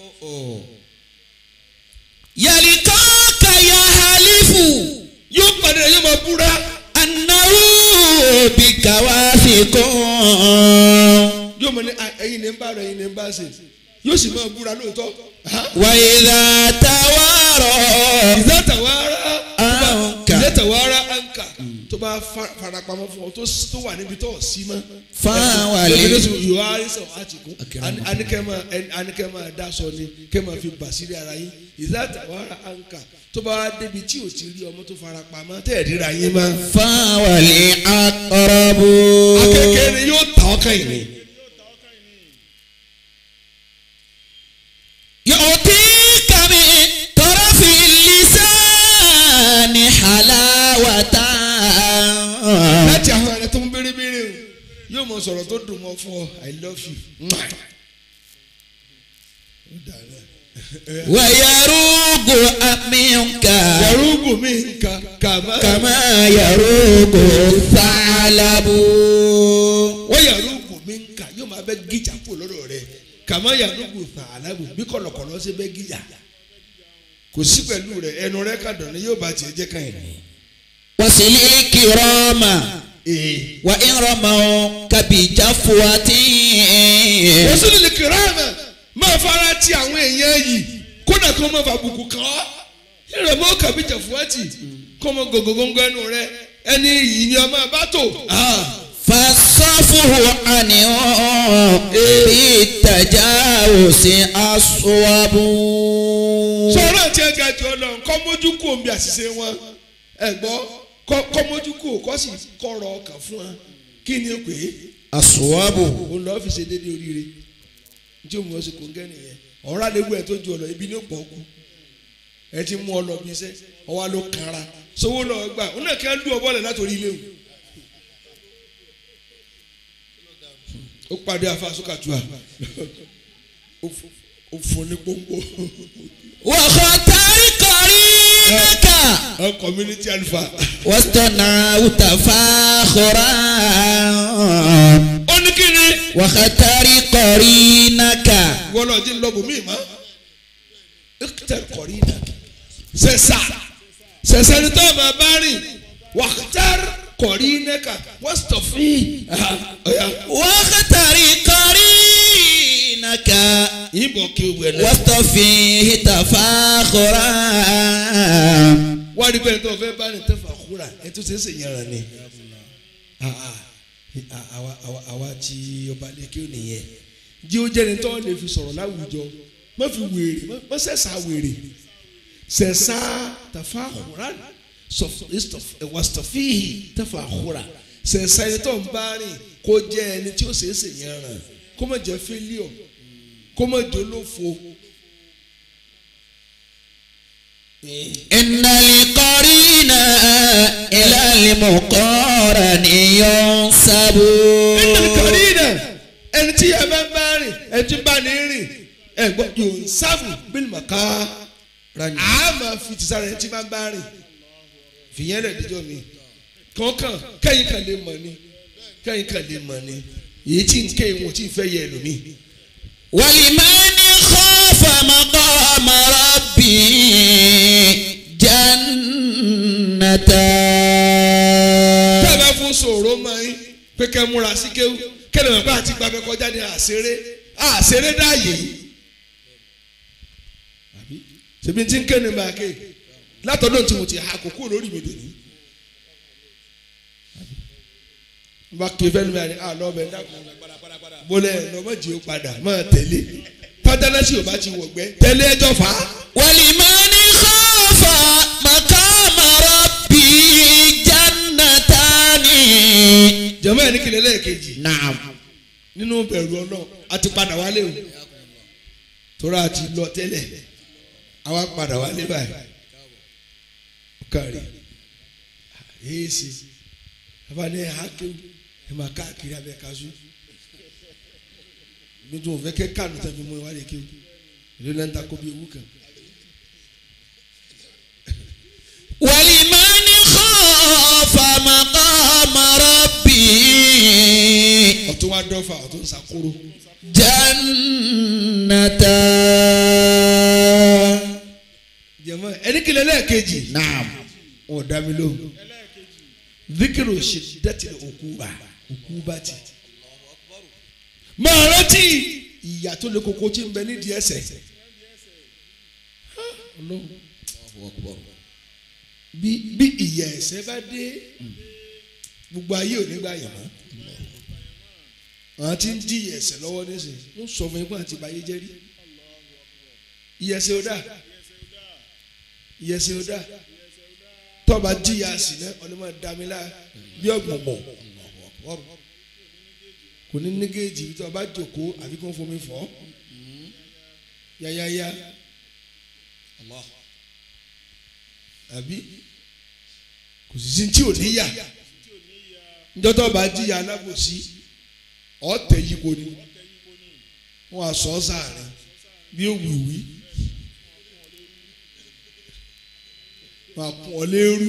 يلقاك يحلف yóò padà yóò máa búra أنه بك واثق yóò mọ ní "Ah, ẹ̀yin ní ń bá rẹ ẹ̀yin ní ń bá ṣe yóò sì máa búra lóòótọ́. وإذا توارى ìzá tàwárá عنك ìzá tàwárá ànkà tó bá fa- farapamọ́ fún ọ tó s- tó wà níbi tó sí mọ́. فهو lóbi لي- lóṣù yóò á rí sọ̀rọ̀ àtìkú anikẹ́ máa dá sọ ni kẹ́ máa fi bà sílẹ̀ ara yín ìzá tàwárá ànkà tó bá wá débi tí ò ti rí ọmọ tó farapamọ́ tẹ̀ ríra yín mọ́. فهو الأقرب akẹ́kẹ́ ni yóò tà ọ́ kàn yín. يعطيك من طرف اللسان حلاوة láti àwọn ẹ̀rẹ́ tó ń béèrè béèrè o yóò mọ sọ̀rọ̀ tó dùn mọ́ fún ọ i love you. Mwah. Ó dà náà. ويروق منك yàrúgbò mi nǹkan kàmá. كما يروق الثعلب wọ́n yàrúgbò mi nǹkan yóò máa bẹ́ gíjà kú lọ́dọ̀ rẹ kàmá yàdúgbò fàlàbù bí kọ̀lọ̀kọ̀lọ̀ ṣe bẹ́ gíjà kò sí pẹ̀lú rẹ ẹnu rẹ kàdọ̀ ni yóò bá tiẹ̀ jẹ́ kàn yín. wasili kirama ee wa irama kabija fuwati. wosùn lè kìrámà máa fara ti àwọn èèyàn yìí kódà kó má fàbùkù kàn ọ́ yẹ́rọ mọ́ kàbíjà fúwátì kó mọ gògógóńgó ẹnu rẹ ẹni yìí ni ọmọ bá tò. fasafuhu anihun bi tajawusi aswabu. sọ̀rọ̀ àti ẹ̀ga jù ọ lọ kọ́ mójú kú omi àṣìṣe wọn ẹ gbọ́ kọ́ kọ́ mójú kú kọ́ sì kọ́rọ̀ ọkàn fún wa kí ni ó pè é aswabu. òun lọ́ọ́ fi ṣe déédéé oríire tí òun ọ̀sẹ̀ kò ń gẹ́ nìyẹn ọ̀rá léwu ẹ̀ tó ju ọ lọ ibi ní pọ̀ kú ẹ ti mú ọ lọ bí iṣẹ́ ọwọ́ ló kanra sowó lọ gbà òun náà kí wọ́n lù ọ bọ́ọ̀lẹ̀ látòrí ilé o ó pàdé afa sókàtúà ó fún ní pọ́npọ́ wakhatari qarinaka ọ community alpha wastana utafakhura. ó ní kí ni wakhatari qarinaka. wọ́n lọ jí ń lọ bòmí ma ìkìtẹ̀ kọ̀rí náà sẹ̀sà sẹ̀sà ni tó o máa bá rìn wàhátàr kọ̀rí nẹ́ka wọ́n sọ̀ fún ọ̀yà wakhatari qarinaka. ìbọn kí o wẹ̀ náà. wastafihi tafakhura. wọ́n rí bẹ́ẹ̀ tó o fẹ́ bá rìn tẹ́fà kúrà ẹ̀ tó ṣe é ṣe yàrá ni. Ah, ah. Ah, àwa àwa àwa tí ọba lẹ́kẹ́ ò nìyẹn jí ó jẹ́ni tó lè fi sọ̀rọ̀ láwùjọ má fi wèrè má- má sẹ̀sà wèrè sẹ̀sà tàfà àkùrà wàstọ̀fíì tàfà àkùrà sẹ̀sà ẹni tó ń bá rìn kó jẹ́ ẹni tí ó ṣe é ṣe yẹn ràn kó má jẹ́ fẹ́líọ̀ kó má jẹ́ olófo. إن القرين إلى المقارن ينسب ẹnìkan kàrí náà ẹni tí ẹ bá ń bá rìn ẹni tí bá ní rìn ẹ gbọ́ yóò ń sáfù bíi màkà á máa fi ti sára ẹni tí bá ń bá rìn fìyẹn lẹ̀ díjọ́ mi kọ̀ọ̀kan kẹ́yìn kan lè mọ̀ ni kẹ́yìn kan lè mọ̀ ni èyí tí ń ké wọn tí ń fẹ́ yẹ ẹlòmíì. ولمن خاف مقام ربي جنتان tá a bá fún sòrò máa ń pé kẹ́ múra sí kéwú kẹ́lẹ́ mọ̀ pé àti gbàgbẹ́ kọjá ní àṣeré àṣeré dáàyè àbí ṣèbí tí ń ké ní bá a ké látọ̀dọ̀ tí mo ti ha kókó lórí mi dòní. bá ké fẹ́ lómi àná àlọ́ ọbẹ̀ dákun bólẹ̀ lọ́mọdé ó padà máa tẹ̀lé pátánáṣí ò bá ti wọ̀gbẹ́ tẹ̀lé ẹjọ́ fà á. ولمن خاف مقام ربي جنتان jẹ̀mọ́ ẹ̀ ní kìlẹ̀ lẹ́ẹ̀kejì نعم nínú bẹ̀rù ọlọ́run a ti padà wálé o tóra a ti lọ tẹ́lẹ̀ àwa padà wálé báyìí ó kàrí èyí sì abáni ẹ̀ hákéwù ẹ̀ máa káàkiri abẹ́ kaṣú lójú òun fẹ́ kẹ́ kánú tẹ̀mí mú ìwádìí kéwù ìlú náà ń ta kó bí ewu kan. ولمن خاف مقام ربي ọ̀tún wá dọ́fà ọ̀tún sàkóró جنتان jẹ̀mọ́ ẹni kìlẹ̀ lẹ́ẹ̀kejì نعم wọn ò dá mi lóhùn zikiru ṣe dẹ́tì òkúba òkúba ti. máa rántí ìyà tó lè koko tí ń bẹ nídìí ẹsẹ̀. Ọlọ́run. bí bí ìyà ẹsẹ̀ bá dé gbogbo ayé ò ní gbà yàn mọ́. àwọn tí ń di ìyà ẹsẹ̀ lọ́wọ́ nísìnyí wọ́n sọ fún yín pé àti ìbáyé jẹ́ rí. ìyà ẹsẹ̀ ò dáa ìyà ẹsẹ̀ ò dáa tọ́ba jíya sí náà ọlọ́mọ damila bí ọ̀gbọ̀ngbọ̀ kò ní ní géèjì bí tọ́ba jòkó àbí kò ń fomi fọ́ yáyáyá àbí kò sì sí tí ò ní yà njọ́ tọ́ba jíya alábòsí ọ̀tẹ̀ yípo ni wọ́n á sọ ọ́ sáàrin bí òwìwí. wọn kún ọ lérú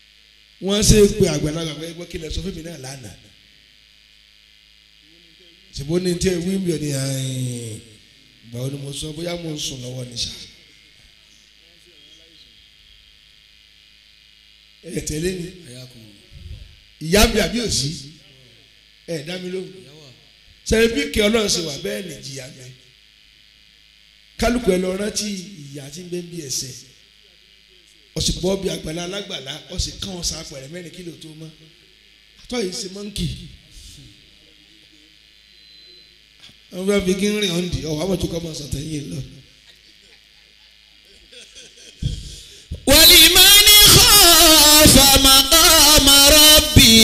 wọn ṣe pé àgbàlagbà pé ẹgbẹ́ kí lẹ sọ fún mi náà lánàá ṣùgbọ́n ní tí ẹ wí mi ò ní ààyè báwo ni mo sọ bóyá mo ń sùn lọ́wọ́ ní sá. ẹ tẹ̀lé mi ìyá mi àbí òsì ẹ dá mi lóhùn sẹ́yìn bí kí ọlọ́run ṣe wà bẹ́ẹ̀ ni jìyà mi kálukú ẹ lọ rántí ìyá tí ń bẹ ń bí ẹsẹ̀ ọ̀sìn bọ́ bí àgbàlá alágbàlá ọ̀sìn kàn ọ̀sán apẹ̀rẹ̀ mẹ́rin kílò tó mọ́ àtọ́ yìí ṣe mọ́ǹkì wọ́n fẹ́ fi kí ń rìn ọ̀ǹdì ọ̀wọ́ àmọ̀tún kọ́ mọ̀ sọ̀tẹ̀ yìí lọ. ولمن خاف مقام ربه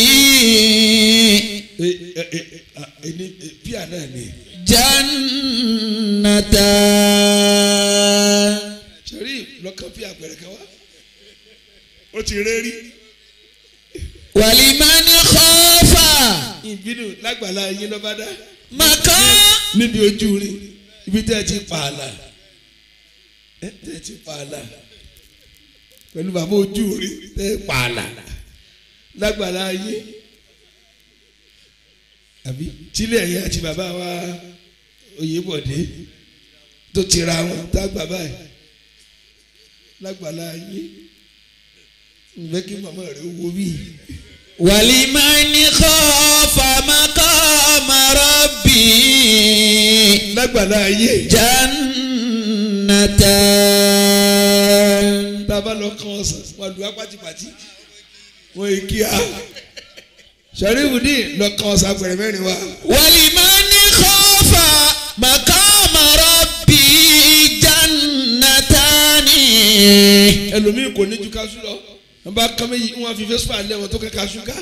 ẹni píà náà ni جنتان sẹ́rí lọ́kàn píà pẹ̀rẹ̀ kan wá ó ti rẹ́rí ولمن خاف ìbínú lágbàlá yín lọ́ba dá مقام níbi ojú rí ibi tẹ́ ẹ ti pààlà ẹ tẹ́ ẹ ti pààlà pẹ̀lú bàbá ojú rí tẹ́ ẹ pààlà lágbàlá yín àbí tílẹ̀ yẹn àti bàbá wa Oyèbọ̀dé tó ti ra wọn tá bàbá yìí lágbàlá yín ìfẹ́ kí màmá rẹ̀ wo bíi. ولمن خاف مقام ربه lágbàlá ayé جنتان bàbá lọ kàn ọsàn wọn lu apátipàti wọn yìí kí a sàríwùdí lọ kàn ọsàn apẹ̀rẹ̀ mẹ́rin wa ولمن خاف مقام ربه جنتان ẹlòmíì kò ní ju kaṣú lọ wọn bá kàn méjì wọn fi fẹsùpà lẹ wọn tó kẹ kaṣú ká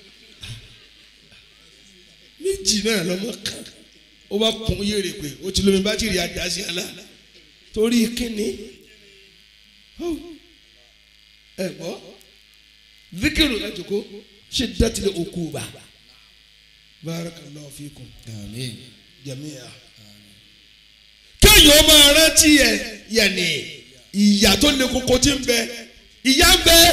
méjì náà lọmọ kan ó bá kún yèrè pé ó ti lómi bátìrì àdásí àlá torí kíni ẹ gbọ́ zikiru ẹ jòkó ṣe dátìlẹ̀ òkú bá barakallahu fikum آمين jamiya. kéèyàn máa rántí ẹ yẹnì ìyà tó le koko tí ń bẹ ìyà ń bẹ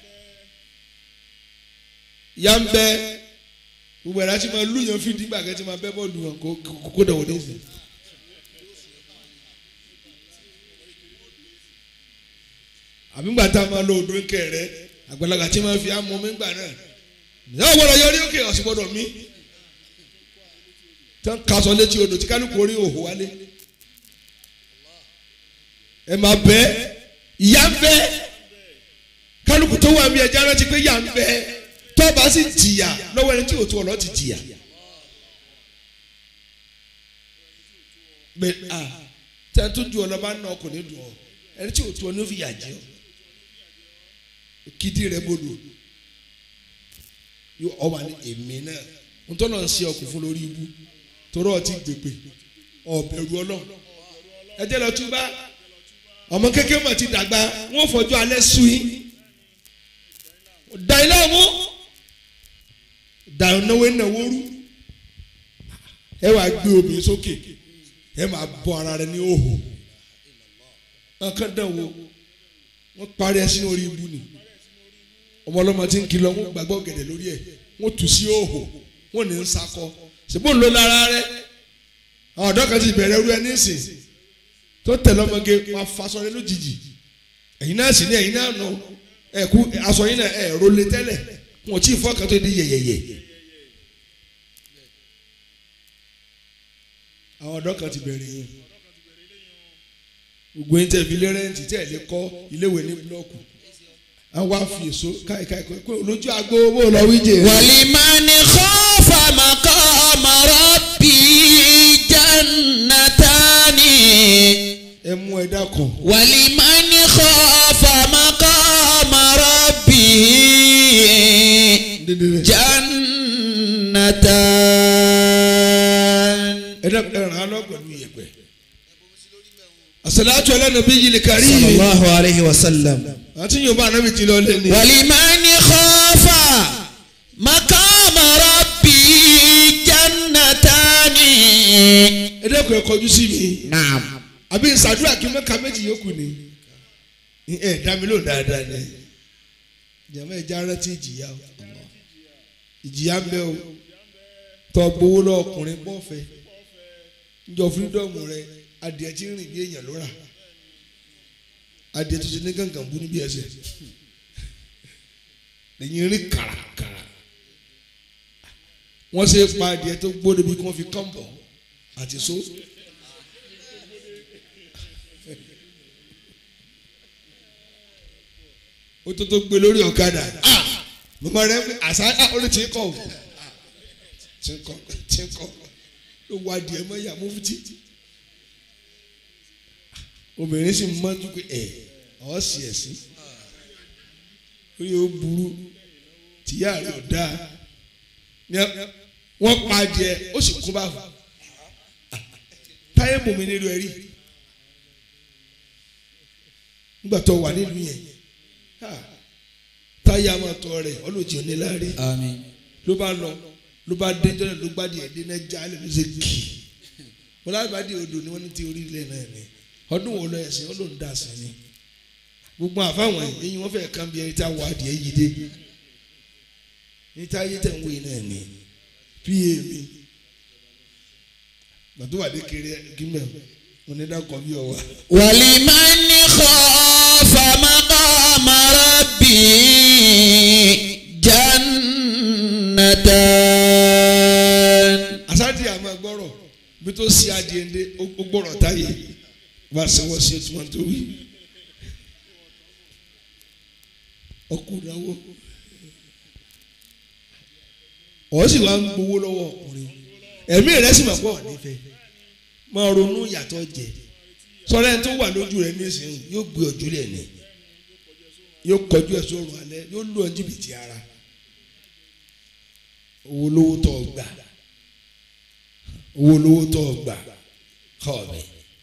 ìyà ń bẹ gbogbo ẹ̀rọ àti máa lùyàn fídí gbàgẹ́ tí máa bẹ́ bọ́ọ̀lù wọn kó kó kó dẹ̀wọ̀ dé sí. àbí gbà tá a máa lo odò ńkẹ rẹ àgbàlagbà tí máa fi amọ̀ mi gbà náà ìyá òwúrọ̀ yọrí òkè ọ̀sìn gbọ́dọ̀ mi tí wọ́n kaṣọ létí odò tí kálukú orí òhò wálé ẹ máa bẹ ìyá ń bẹ kálukú tó wà mí ẹja rántí pé ìyá ń bẹ tọ́ba sì jìyà lọ́wọ́ ẹni tí òtún ọ̀lọ́ ti jìyà. bẹ a tí a tún ju ọ lọ bá nà ọkùnrin dùn ọ ẹni tí òtún ọ ní ó fi yà jẹ ọ kìdí rẹ bolo yóò ọ wà ní èmi náà ntọ́nà ń ṣe ọkùn fún lórí ibú torọ́ ọtí gbègbè ọ̀bẹ̀rù ọlọ́run ẹ jẹ́ lọ túbá ọmọ kékeré mọ̀ ti dàgbà wọ́n fọjú alẹ́ sùn yín da ilé ọmú da náwó náwó rú ẹ wàá gbé obìnrin sókè ẹ máa bọ ara rẹ ní òhò nǹkan dán wo wọ́n parí ẹ sínú orí ibu ni ọmọ ọlọ́mọ tí ń kìlọ̀ wọ́n gbàgbọ́ gẹ̀dẹ̀ lórí ẹ̀ wọ́n tù sí òhò wọ́n ní ń sakọ ṣùgbọ́n ń lo lára rẹ àwọn ọ̀dọ́ kan ti bẹ̀rẹ̀ rú ẹ nísìn tó tẹ̀lé ọmọge wọn faṣọ rẹ lójijì ẹ̀yin náà sì ní ẹ̀yin náà nù ẹ̀kú aṣọ yín náà ẹ̀ rọlé tẹ́lẹ̀ wọn ò tí ì fọ́ kan tó di yẹ̀yẹ̀yẹ̀ àwọn ọ̀dọ́ kan ti bẹ̀rẹ̀ yẹn gbogbo yín tẹ̀ fi lé rẹ́ǹtì tẹ̀ lé kọ́ iléèwé ní búlọ́ọ̀kù àwọn afi èso káìkáì pé olójú àgbo owó lọ wíjẹ. ولمن خاف مقام ربه جنتان ẹ mú ẹ dákun. ولمن خاف مقام ربه dídílé. جنتان ẹ dákun ẹ ràn án lọ pẹ̀lú iyẹ̀pẹ̀. àṣàlátù ala nabiyil karim. صلى الله عليه وسلم àti yorùbá anabi ti lọ lé ní. ولمن خاف مقام ربه جنتان ẹ dákun ẹ kọjú sí mi. نعم àbí ìsàdúrà kí mẹ́ka méjì yòókù ni. ẹ dá mi lóhùn dáadáa ni. jàmọ́ ẹ já rántí ìjìyà o. ìjìyà ń bẹ o. tọ́ gbowó lọ ọkùnrin bọ́ọ̀fẹ́ njọ fírídọ́ọ̀mù rẹ adìẹ tí ń rìn bí èèyàn ló rà adìẹ tó ti ní gàngàn bú níbi ẹsẹ̀ lẹ́yìn rí kàràkàrà wọ́n ṣe pa adìẹ tó gbóde bí wọ́n fi kọ́ńbọ̀ àti so. ó tó tó gbé lórí ọ̀kadà mọ̀mọ́ rẹ àṣà orí tí ń kọ̀ tí ń kọ̀ tí ń kọ̀ ló wá adìẹ mọ́ ìyá mú fúti obìnrin sì mọ́jú pé ẹ̀ ọ́ sì ẹ̀ sí ó yẹ ó burú tìyá rẹ̀ ò dáa wọ́n pa adìẹ ó sì kú báwò táyé mùmí nílùú ẹ̀rí nígbà tó wà nílùú yẹn táyà máa tọ rẹ̀ ọlọ́jì oníláàrí àmín ló bá lọ ló bá dé jọ́nà ló gbádìí ẹ̀ dénà já lè ló ṣe kì í mo lágbàdì odò ni wọ́n ní ti orílẹ̀ náà ni ọdún wo lọ ẹ̀sìn ọlọ́run dà sí ni gbogbo àfáwọn ẹ̀yìn wọ́n fẹ́ẹ́ kàn bí ẹni tá a wọ adìẹ yìí dé ní táyé tẹ̀ ń wé náà ni pa mi gbàtú wà dé kiri gímẹ̀ mo ní dákọ̀ bí ọwà. ولمن خاف مقام ربي جنتان àsáàdì àmọ́ gbọ́rọ̀ bí tó ṣe adìẹ ndé ó gbọ́rọ̀ táyé wá sẹ́wọ́ sí ètò wọn tó wí. ọkùnrin àwọ̀ ọ̀ sì wá ń gbowó lọ́wọ́ ọkùnrin ẹ̀mí rẹ̀ sì máa pọ̀ nífẹ̀ẹ́ máa ronú yàtọ̀ jẹ sọ̀rọ̀ ẹni tó wà lójú rẹ̀ nísìnyí yóò gbé ọjọ́ rẹ̀ ní yóò kọjú ẹ̀ sọ̀rọ̀ alẹ́ yóò lù ọ́ jìbìtì ara owó lówó tó o gbà owó lówó tó o gbà kọ́ mi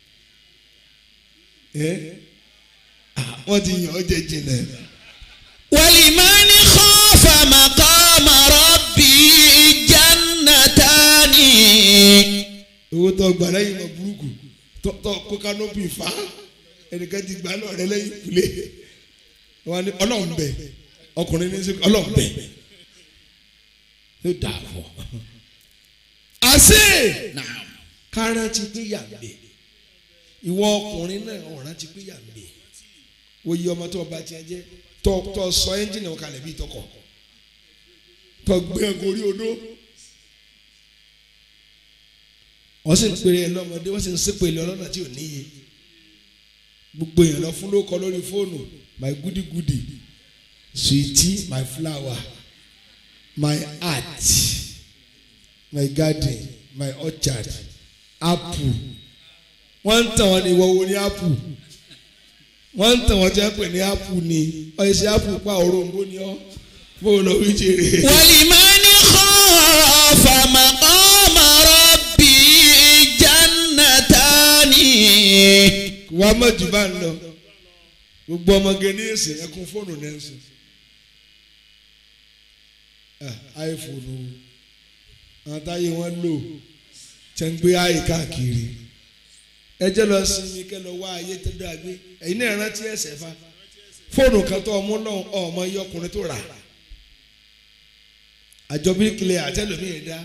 ẹ́ wọ́n ti yàn ọ́ jẹ jìnnà ولمن خاف مقام ربي جنتان owó tó o gbà lẹ́yìn mọ̀ burúkú tó tó kó kánópì fa ẹnìkan ti gbà lọ rẹ lẹ́yìn kulé wọn ni ọlọ́run bẹ ọkùnrin ní sẹ́kọ̀ ọlọ́run bẹ yóò dà fọ́ àṣẹ نعم kárántì pé yà ń bẹ ìwọ ọkùnrin náà ọ̀ràn ti pé yà ń bẹ wọ́n yí ọmọ tó ọba tiẹ̀ jẹ́ tó tó sọ ẹ́ńjìnì ọ̀kalẹ̀ bíi tọkọ tó gbé ẹ̀kọ́ orí odó wọ́n sì ń pèrè ẹ lọ́mọdé wọ́n sì ń sèpè lọ lọ́nà tí ò níye gbogbo èèyàn lọ fún lóko lórí fóònù my goody goody sweetie my flower my heart my garden my orchard apple wọ́n ń tàn wọ́n ní ìwọ wo ní apple wọ́n ń tàn wọ́n jẹ́ pé ní apple ni ọ̀yẹ́sẹ̀ apple pa òrombó ni ọ́ bó o lọ wí jèrè. ولمن خاف مقام ربي جنتان wà á mọ̀ jù bá ń lọ gbogbo ọmọge ní èsì ẹkún fóònù náà ń sùn iphone o àwọn táyé wọn lò tẹ̀ ń gbé ayé káàkiri ẹjẹ́ lọ sinmi kẹ́ lọ wá ayé tó dáa gbé ẹ̀yin náà rántí ẹ̀sẹ̀ fa fóònù kan tó ọmú náà ọmọ iye ọkùnrin tó rà àjọ bíríkìlẹ̀ àtẹlómìí dá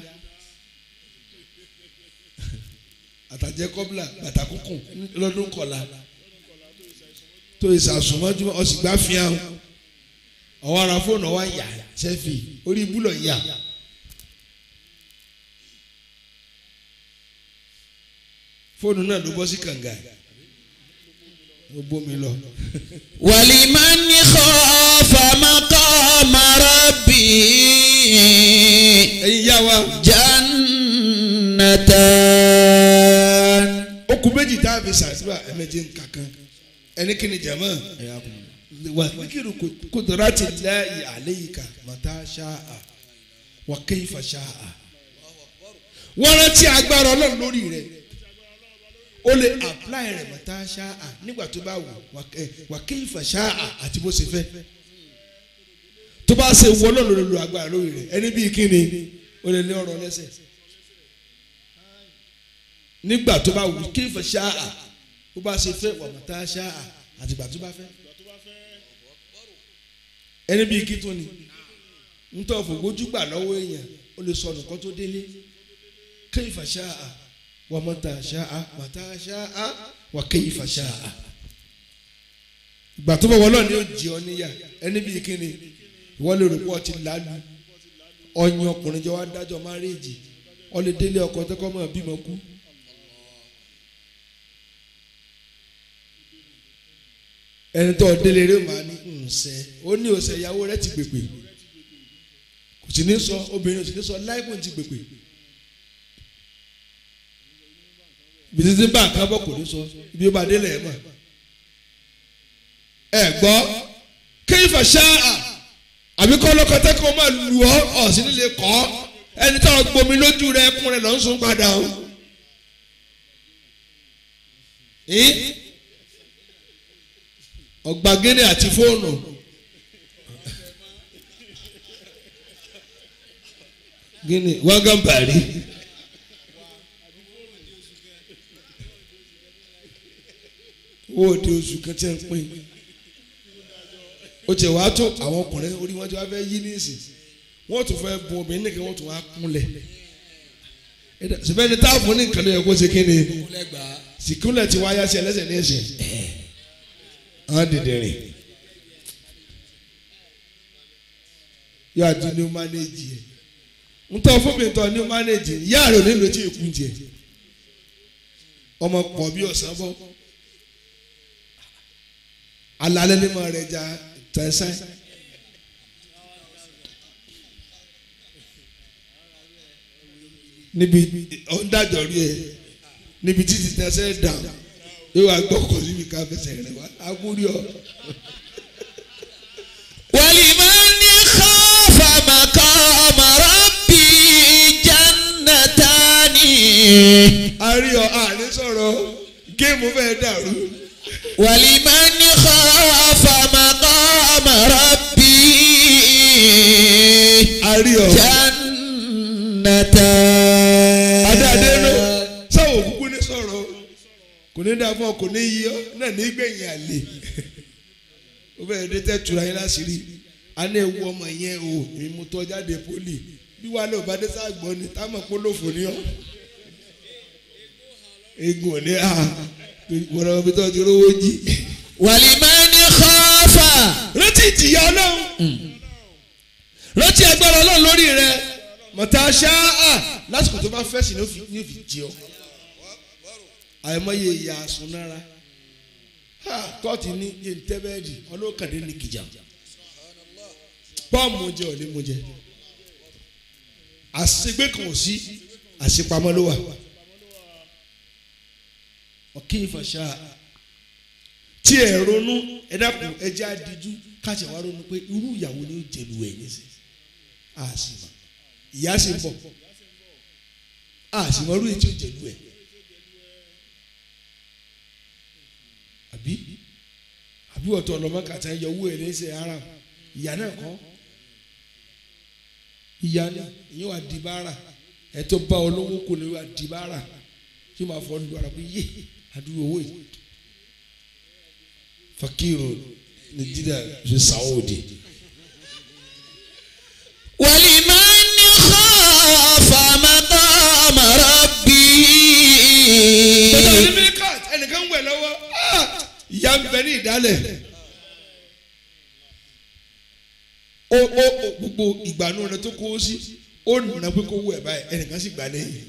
àtàjẹ kọ́bílà bàtà kúnkùn lọ́dún kọ̀la tó ìsàsùnmọ́jú ọ̀sìgbà fìhàn ọ̀wọ́ ara fóònù ọ̀wá yà sẹ́fì orí ibùlọ̀ yà. fóònù náà ló bọ́ sí kànga ó bómi lọ. ولمن خاف مقام ربي ẹ̀yin yá wa جنتان ó kù méjì tá a fi sàdúrà ẹ̀mẹ́jẹ̀ kankan ẹni kí ni jama wà kíkiri kudrati Allahi alayka mata sha'a wa kayfa sha'a wọ́n rántí agbára ọlọ́run lórí rẹ̀ o lè apply rẹ̀ mata sha'a nígbà tó bá wù wa kayfa sha'a àti bó ṣe fẹ́ tó bá ṣe wọ́ ọlọ́run lórí lo agbára lórí rẹ̀ ẹni bíi kí ni o lè ní ọ̀rọ̀ lẹ́sẹ̀ nígbà tó bá wù kayfa sha'a bó bá ṣe fẹ́ wa mata sha'a àtìgbà tó bá fẹ́ ẹni bíi kí tó ni ntọ́ fògbójú gbà lọ́wọ́ èèyàn ó lè sọnù kó tó délé kayfa sha'a wa mata sha'a mata sha'a wa kayfa sha'a. ìgbà tó bọ̀ wọ́n náà ni ó jẹ ọ níyà ẹni bíi kíni ìwọ́n lè rò pé ọtí lálù ọyàn ọkùnrin jọ wá dájọ́ márèèjì ọ lè délé ọkọ tó kọ́ mọ́ bímọ kú. ẹni tó délé rẹ máa ní ǹsẹ ó ní òsè ìyàwó rẹ ti gbègbè kò sì ní sọ obìnrin ò sì ní sọ láìpẹ́ ti gbègbè ibi títí bá nǹkan bọ̀ kò ní sọ ibi ó bá délé ẹ̀ mọ̀ ẹ gbọ́ kéyìfà ṣáà àbí kọ́ lọ́kọ́tẹ́ kó máa lù ọ́ ọ̀sìn nílé kọ́ ẹni tó gbomi lójú rẹ ẹkún rẹ lọ́ ń sún padà o. ọ̀gbàgẹ́nẹ̀ àti fóònù. gíní wágán bàrí. owó òde oṣù kan tí ń pín ó ti wàá tó àwọn ọkùnrin orí wọn tí wọn fẹ́ yí níìsín wọn tún fẹ́ bùn obìnrin nìkan wọn tún wàá kúnlẹ̀ sìbẹ́ni táàbù ní nǹkan ló yẹ kó ṣe kí ni sìkúnlẹ̀ tí wáyá sí ẹlẹ́sẹ̀ ní ẹ̀sẹ̀ àwọn dìde rìn yóò àti ní mánéjì ẹ̀ ntọ́ fún mi tọ́ ní mánéjì yáà rẹ̀ nílò tí èkú tiẹ̀ ọmọ pọ̀ bí ọ̀sán bọ́ alalẹ́ ní ma rẹ̀ ja tẹ̀sán. níbi ọ̀ndàjọ́ rí ẹ níbi títí tẹ̀sán dà yóò wá gbọ́kọ̀ síbi ká fẹsẹ̀ rẹ̀ wá agúrí ọ. ولمن خاف مقام ربي جنتان àrí ọ àní sọ̀rọ̀ géèmù fẹ́ dàrú. ولمن خاف مقام ربي àrí ọ. جنتان adáadé ló sáwọn òkúkú ní sọ̀rọ̀ kò ní dá fún ọ kò ní yí ọ náà ní gbẹ̀yìn àlè ó bẹ̀rẹ̀ dé tẹ́ tura yín láṣìírí a ní ewu ọmọ yẹn o èmi mo tọ́ jáde pólì bí wàá lè ò bá dé sáàgbọ́n ni táwọn polówó ní ọ egun ò ní a wọ́n ọmọ bí tó ti rówó jí. ولمن خاف rántí ìtìyà ọlọ́run rántí agbára ọlọ́run lórí rẹ mọ̀tà ṣáá lásìkò tó bá fẹ́ sí ni ó fi ní òfin jí ọ àìmọye ìyá àsunára kóòtù ní yéntẹ́bẹ́ẹ̀dì ọlọ́kàdé ní kìjà pọ́ọ̀mù jẹ ò ní mú jẹ àṣegbé kan ò sí àṣepamọ́ ló wà ọ̀kí ìfàṣà tí ẹ ronú ẹ dákun ẹ jẹ́ àdíjú káṣẹ wá ronú pé irú ìyàwó ni ó jẹlu ẹ nísìnyí àṣìmọ ìyá sì ń bọ̀ àṣìmọ irú èyí tí ó jẹlu ẹ àbí àbí ọ̀tọ̀ ọlọ́mọ kàtà yọ owó ẹ̀ lẹ́sẹ̀ ara ìyá náà kọ́ ìyá ni ìyẹn wà di bára ẹ̀ tó bá olówó kò ní wà di bára tí màá fọ́ nínú ara pé yé àdúgbò owó yìí fakiru nigeria ṣe saudi. ولمن خاف مقام ربي bàbá ní mílíkàt ẹnìkan wẹ̀ lọ́wọ́ ìyá ń bẹ ní ìdálẹ̀. ó ó ó gbogbo ìgbàanú rẹ tó kó o sí ó nà pé kó wú ẹ̀ báyìí ẹnìkan sì gbà lẹ́yìn.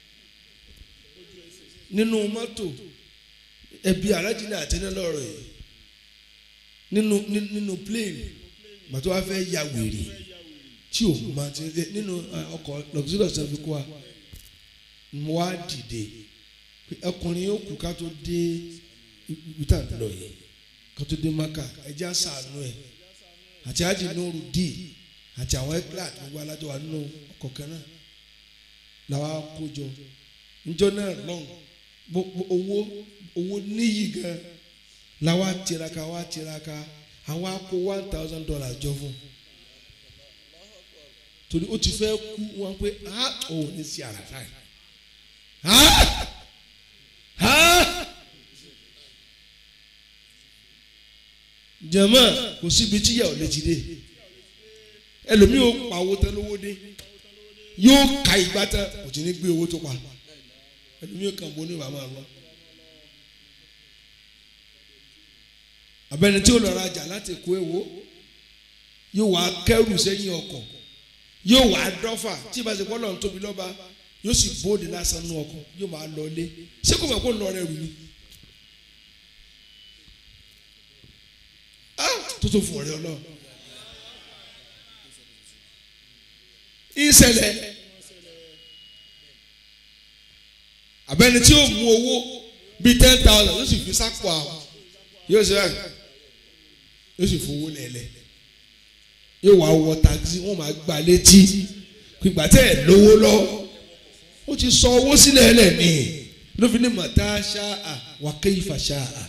nínú mọ́tò ẹbí alájìnlẹ̀ àtẹnẹ́ lọ́rọ̀ yìí nínú nínú plane màtó wá fẹ́ ya wèrè tí o máa ti nínú ọkọ̀ luxurious ẹ̀ fi kó wa mo wá dìde ọkùnrin yóò kú ká tó dé ibi tá à ń lọ yẹn ká tó dé maka ẹjẹ àṣàánú ẹ àti àjì nóòrù dì àti àwọn ẹgbẹ́ àti gbogbo alájọ wa nínú ọkọ̀ kan náà làwa kójọ njọ náà lọ́n gbogbo owó owó níyì gan làwa tiraka wa tiraka àwa kó one thousand dollars jọ fún torí ó ti fẹ́ kú wọn pé ah òun ní sí àràtà yìí jẹ̀mọ́ kò síbi tíyà ò lè ti dé ẹlòmíì ò pawó tán lówó dé yóò ka ìgbà tán kò tí ní gbé owó tó pa ẹlòmíràn kan bó ní wàá máa lọ. abẹni tí ó lọ rajà láti kó èwo yóò wá kẹrù sẹ́yìn ọkọ̀ yóò wá dọ́fà tí ìbá ṣe kọ́ lọ́n tóbi lọ́ba yóò sì bóde lásán nú ọkọ̀ yóò máa lọ ilé ṣé kò mọ̀ kó lọ rẹ̀ rù ni. Ah, tó tó fún ọ̀rẹ́ ọlọ́run. ìṣẹ̀lẹ̀ abẹni tí yóò mú owó bíi ten thousand yóò sì fi sápò àwọn yóò ṣe báyìí yóò sì fowó lẹ̀lẹ̀ yóò wá wọ taxi wọ́n máa gba létí pípa tẹ́ ẹ̀ lówó lọ ó ti sọ owó sílẹ̀ lẹ̀ ní ló fi ní mọ̀tá ṣáà wà kéyìfà ṣáà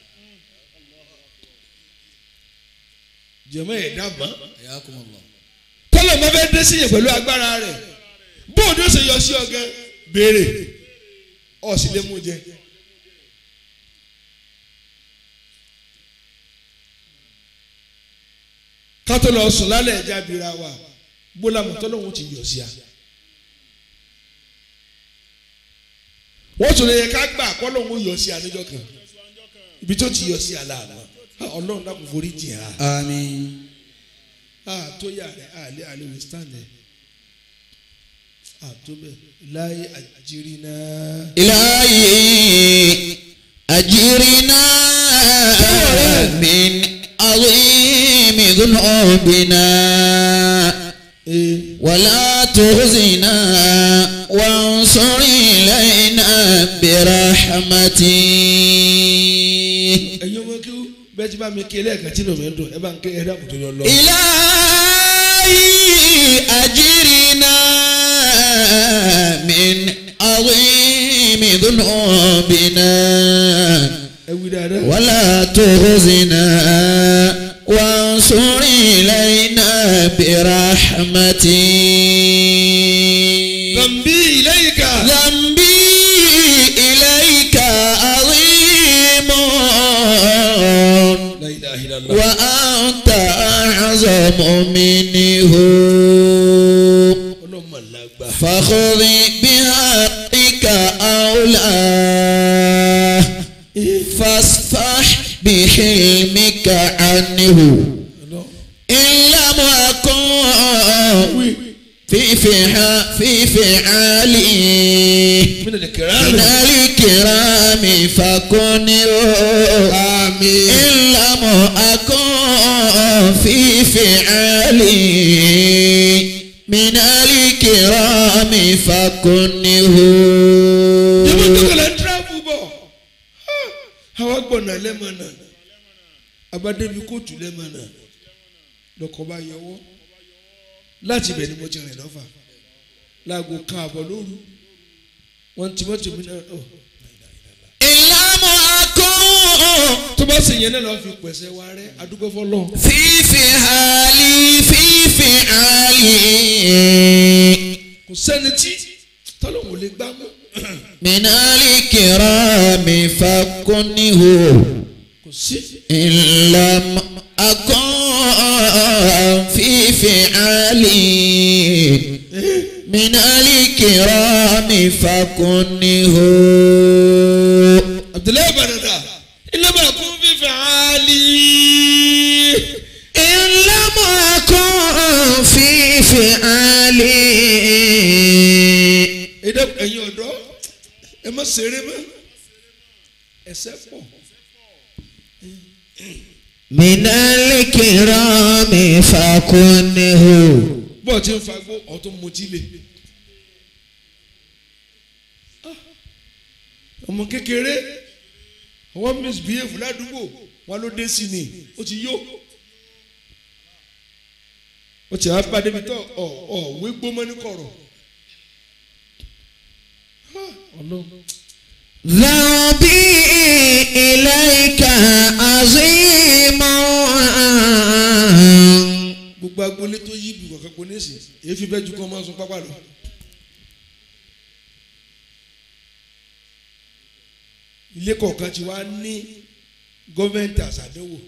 jẹ̀mọ́ ẹ̀ dábàá tọ́lọ̀ máa fẹ́ dé sí yẹn pẹ̀lú agbára rẹ̀ bóòdù ó ṣe yọ sí ọgẹ́ béèrè ọ̀sìn lè mú jẹ. kátó lọ sùn lálẹ́ ẹ̀já bira wa gbólàmù tọ́lọ́hún ti yọ sí a. wọ́n tún lè yẹ ká gbà kọ́lọ́hún yọ sí a níjọ́ kan ibi tó ti yọ sí a láàmú ọlọ́run dákun forí jì á. àmín. a tó yà rẹ̀ a lè alẹ́ wí stand ẹ̀ a tó bẹ̀ láyé àjírí náà. إلهي أجرنا من عظيم ذنوبنا ولا تخزنا وانصر إلينا برحمتك ẹ̀yin ọmọ kí bẹ́ẹ̀ ti bá mi ké lẹ́ẹ̀kan tí lómi ń dùn ẹ bá ń ké ẹ dákun tó yọ lọ. إلهي أجرنا من عظيم ذنوبنا ẹ wí dáadáa. ولا تخزنا وانصر إلينا برحمتك Zambi ilayka. ذنبي إليك عظيم La ilaha illallah. وأنت أعظم منه ọlọ́mọ làgbà. فخذ بحقك أولاه فاصفح بحلمك عنه إن لم أكن في فعا في فعالي من من الكرام. الكرام فكن آمين إن لم أكن في فعالي من الكرام فكنه Yẹ́n tó kẹlẹ̀ ń tíráfù bọ̀. Àwa gbọ̀nà lẹ́mọ̀nà. Abádébi kóòtù lẹ́mọ̀nà. Lọ́kọ̀ bá yọwọ́. Láti ibẹ̀ ni mo ti rìn lọ́fà. Láago kan àbọ̀ lóru. Wọ́n ti mọ́tò mi náà. ọ̀. إن لم أكن Tó bá sì yẹn náà lọ́ọ́ fi pẹ̀sẹ̀ wa rẹ́ adúgbò fọlọ́. في فعالي في فعالي Kò sẹ́ni tí tọ́lọ́hùn lè gbá mọ́. من الكرام فكنه Kò sí. إن لم أكن في فعالي من الكرام فكنه Abdullahi Banada. Ilé bá kún fífẹ́ àálí. إن لم أكن في فعالي Ẹ̀dá ẹ̀yin ọ̀dọ́ ẹ má ṣeré mọ́. Ẹsẹ̀ pọ̀. من الكرام فكنه Bọ́ọ̀ ti ń fagbó ọ̀tún mutí lè. Ọmọ kékeré àwọn misbehave ládùúgbò wọn ló dé sí ni ó ti yó. Ó ti wá bá débi tó ọ̀ ọ̀ wé gbómọ́ ní kọ̀rọ̀. Ọlọ́run. ذنبي إليك عظيم gbogbo agboolé tó yí ibùkọ̀ kan pọ̀ nísìn èyí fi bẹ́ẹ̀ ju kọ́ máa sun pápá lọ. ilé kọ̀ọ̀kan ti wá ní gọ́ọ̀mẹ̀ntì àṣàdéwò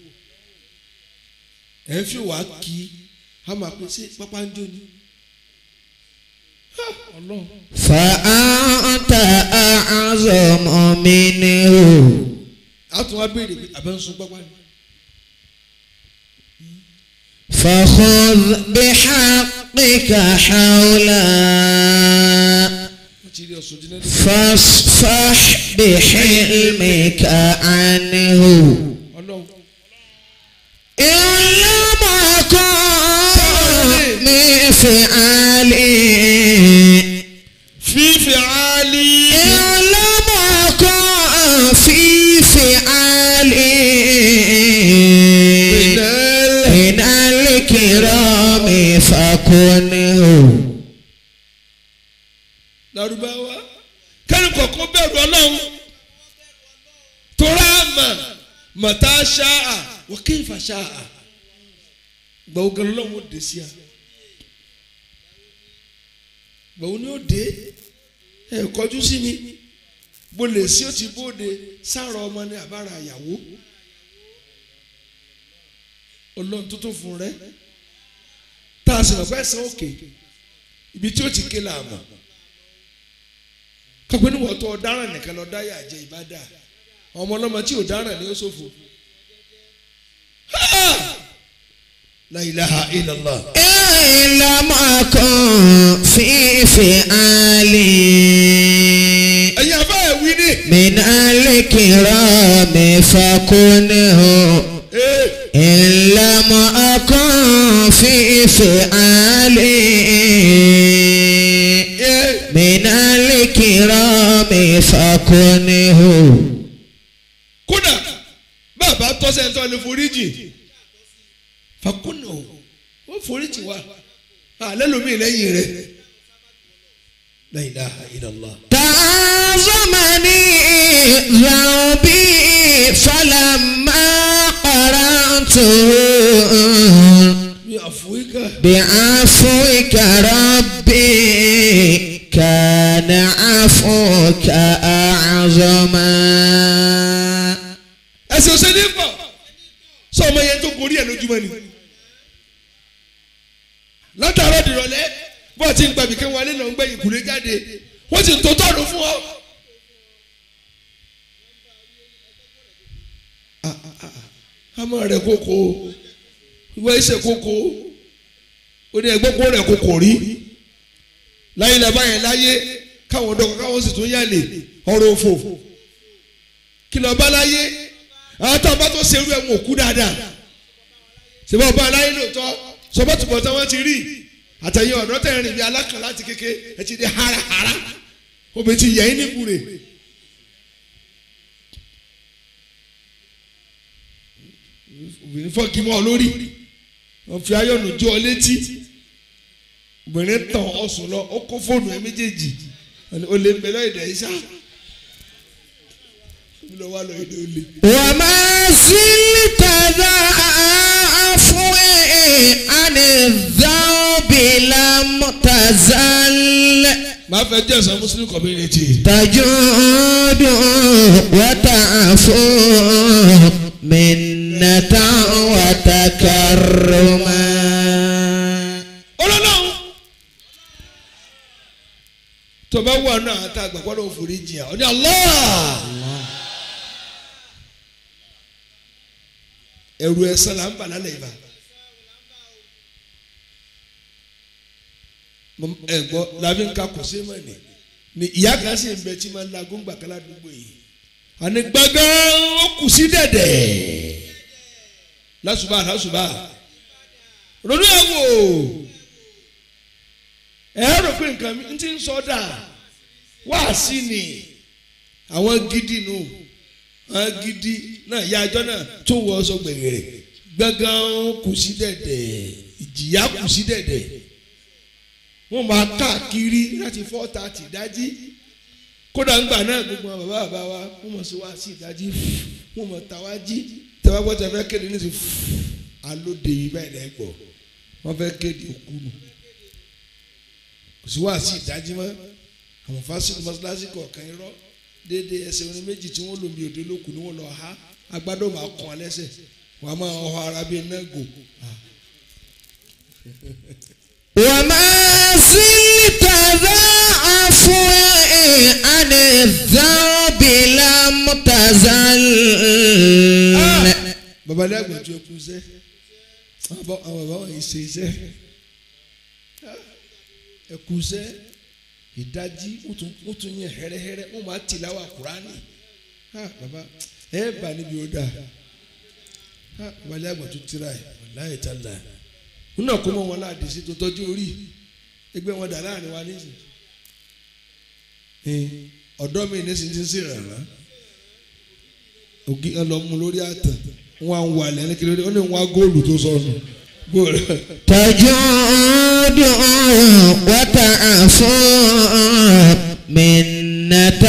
ẹ̀ ń fi wá kí a máa pín sí pápá ń jó ni. Ha! ọlọ́run فأنت أعظم منه a tún wá béèrè pé àbẹ̀ ń sun pápá ni. فخذ بحقك حولا wọ́n ti rí ọ̀sùn dín náà. فاصفح بحلمك عنه ọlọ́run إن لم أكن من فعلي fífi àálí. إن لم أكن في فعلي من الكرام فكنه Lárúbáwá kẹ́ni kọ̀ọ̀kan bẹ̀rù ọlọ́run tora mà màtá ṣáà wọ́n kí n fa ṣáà gbàwó gan lọ́wọ́ ó dé sí a gbàwó ni ó dé ẹ kọjú sí mi bó lè sí ó ti bóde sáàrọ̀ ọmọ ní àbára àyàwó ọlọ́run tó tó fún rẹ tá a sì lọ fẹ́ san òkè ibi tí ó ti ké la mọ̀ kápẹ́ níwọ̀n tó ọ̀daràn nìkan lọ dáyà jẹ ìbádà ọmọ ọlọ́mọ tí ọ̀daràn ni ó ṣòfò. Ha! La ilaha illallah. إن لم أكن في فعلي ẹ̀yin afá ẹ̀ wí ní. من الكرام فكنه Ee, إن لم أكن في فعلي ee. من الكرام فكنه kódà bàbá tọ́sẹ̀ ń tọ́ ni foríjì fakúnà o ó foríjì wa alẹ́ lomi lẹ́yìn rẹ̀ La ilaha illallah. تعظمني ذنبي فلما قرأته mi àfọwíkà. بعفوك ربي كان عفوك أعظما ẹsẹ̀ ọ̀sẹ̀ ní pọ̀ sọ ọmọ yẹn tó gorí ẹ̀ lójúmọ́ ni látàárọ̀ dìrọ̀lẹ́ bó a ti ń gbàbí kẹ́wọ́n alẹ́ náà ń gbẹ̀yìn kùlé jáde wọ́n ti tó tọ́nu fún ọ. àmọ́ rẹ̀ kókó ìwé ẹsẹ̀ kókó ó ní ẹgbẹ́ kó rẹ̀ kókó rí láyé làbá yẹn láyé káwọn dọ́kọ̀ káwọn sì tún yálè ọ̀rọ̀ òfò kí lọ́ọ́ bá láyé àwọn tó bá tó serú ẹ̀wọ̀n òkú dáadáa ṣèbá ọba aláyé lóòótọ́ sọ́bọ̀tùbọ̀ tí wọ́n ti rí àtẹ̀yìn ọ̀dọ́ tẹ̀ rìn bí alákàn láti kéke ẹ ti di harahara obìnrin ti yẹ yín níbure. obìnrin fọ́ọ̀kì mọ́ ọ lórí wọ́n fi ayọ̀nù jó ọ létí obìnrin tàn ọ̀sùn lọ ó kó fóònù ẹ méjèèjì ó lè mẹ́lọ́ ìdẹ̀ yìí sá lọ wá lọ èdè olè. وما زلت ذا عفو عن الذنب لم تزل máa fẹ́ jẹ́ ẹ̀sán muslim community. تجود وتعفو منة وتكرما ọlọ́lọ́run tó bá wà náà tá a gbà gbọ́dọ̀ òfòrí jìyà ọ ní Allah ẹrù ẹ̀san là ń bà lálẹ́ ìbá ẹ gbọ́ làbí nǹkan kò sí mọ́ ni ni ìyá kan sì ń bẹ tí máa ń la góńgbà kan ládùúgbò yìí àní gbàngàn ó kù sí dẹ̀dẹ̀ lásùbà lásùbà ronú ẹ̀ wò ẹ rò pé nǹkan mi ti ń sọ dà wá sí ni àwọn gidi nù àwọn gidi náà ya ajọ́ náà tó wọ ọsọ gbẹ̀gẹ̀rẹ̀ gbẹ̀gàn kù sí dẹ̀dẹ̀ ìjìyà kù sí dẹ̀dẹ̀ wọ́n máa káàkiri láti four thirty dájí kódà ńgbà náà gbogbo àwọn bàbá bàbá wa wọ́n mọ̀ sí wá sí ìdájí wọ́n mọ̀ tàwa jí tẹ̀wá gbọ́ tẹ̀ fẹ́ kéde ní ti alóde yìí báyìí lẹ́gbọ̀ọ́ wọ́n fẹ́ kéde òkú nù kò sí wá sí ìdájí mọ́ àwọn fásitì mọ́sálásí kọ̀ọ̀kan irọ́ déédéé ẹsẹ̀ orin méjì tí wọ́n lò mí òde lókun ni wọ́n lọ ha agbádọ́ máa kàn án lẹ́sẹ̀ wọ́n á máa họ ara bíi nẹ́gò. وما زلت ذا عفو عن الذنب لم تزل babalẹ́ àgbàjọ ẹkú iṣẹ́ àwọn bàbá àwọn bàbá wọn yìí ṣe iṣẹ́ ẹkú iṣẹ́ ìdájí wọ́n tún wọ́n tún yẹn hẹ́rẹ́hẹ́rẹ́ wọ́n máa tìláwà kúránì ha bàbá ẹ bà níbi ó dà ha babalẹ́ àgbàjọ tira ẹ̀ láyé tá là ń nà kó mọ́ wọn láàdì sí tó tọ́jú orí ẹgbẹ́ wọn dà láàrin wa nísìnyí ọ̀dọ́ mi nísìnyí ti ń sèrè rà ògì ọlọmú lórí àtàn wọn à ń wà lẹ́nu kí lóde ó ní wọn á góòlù tó sọnù góòlù. تجود وتعفو منة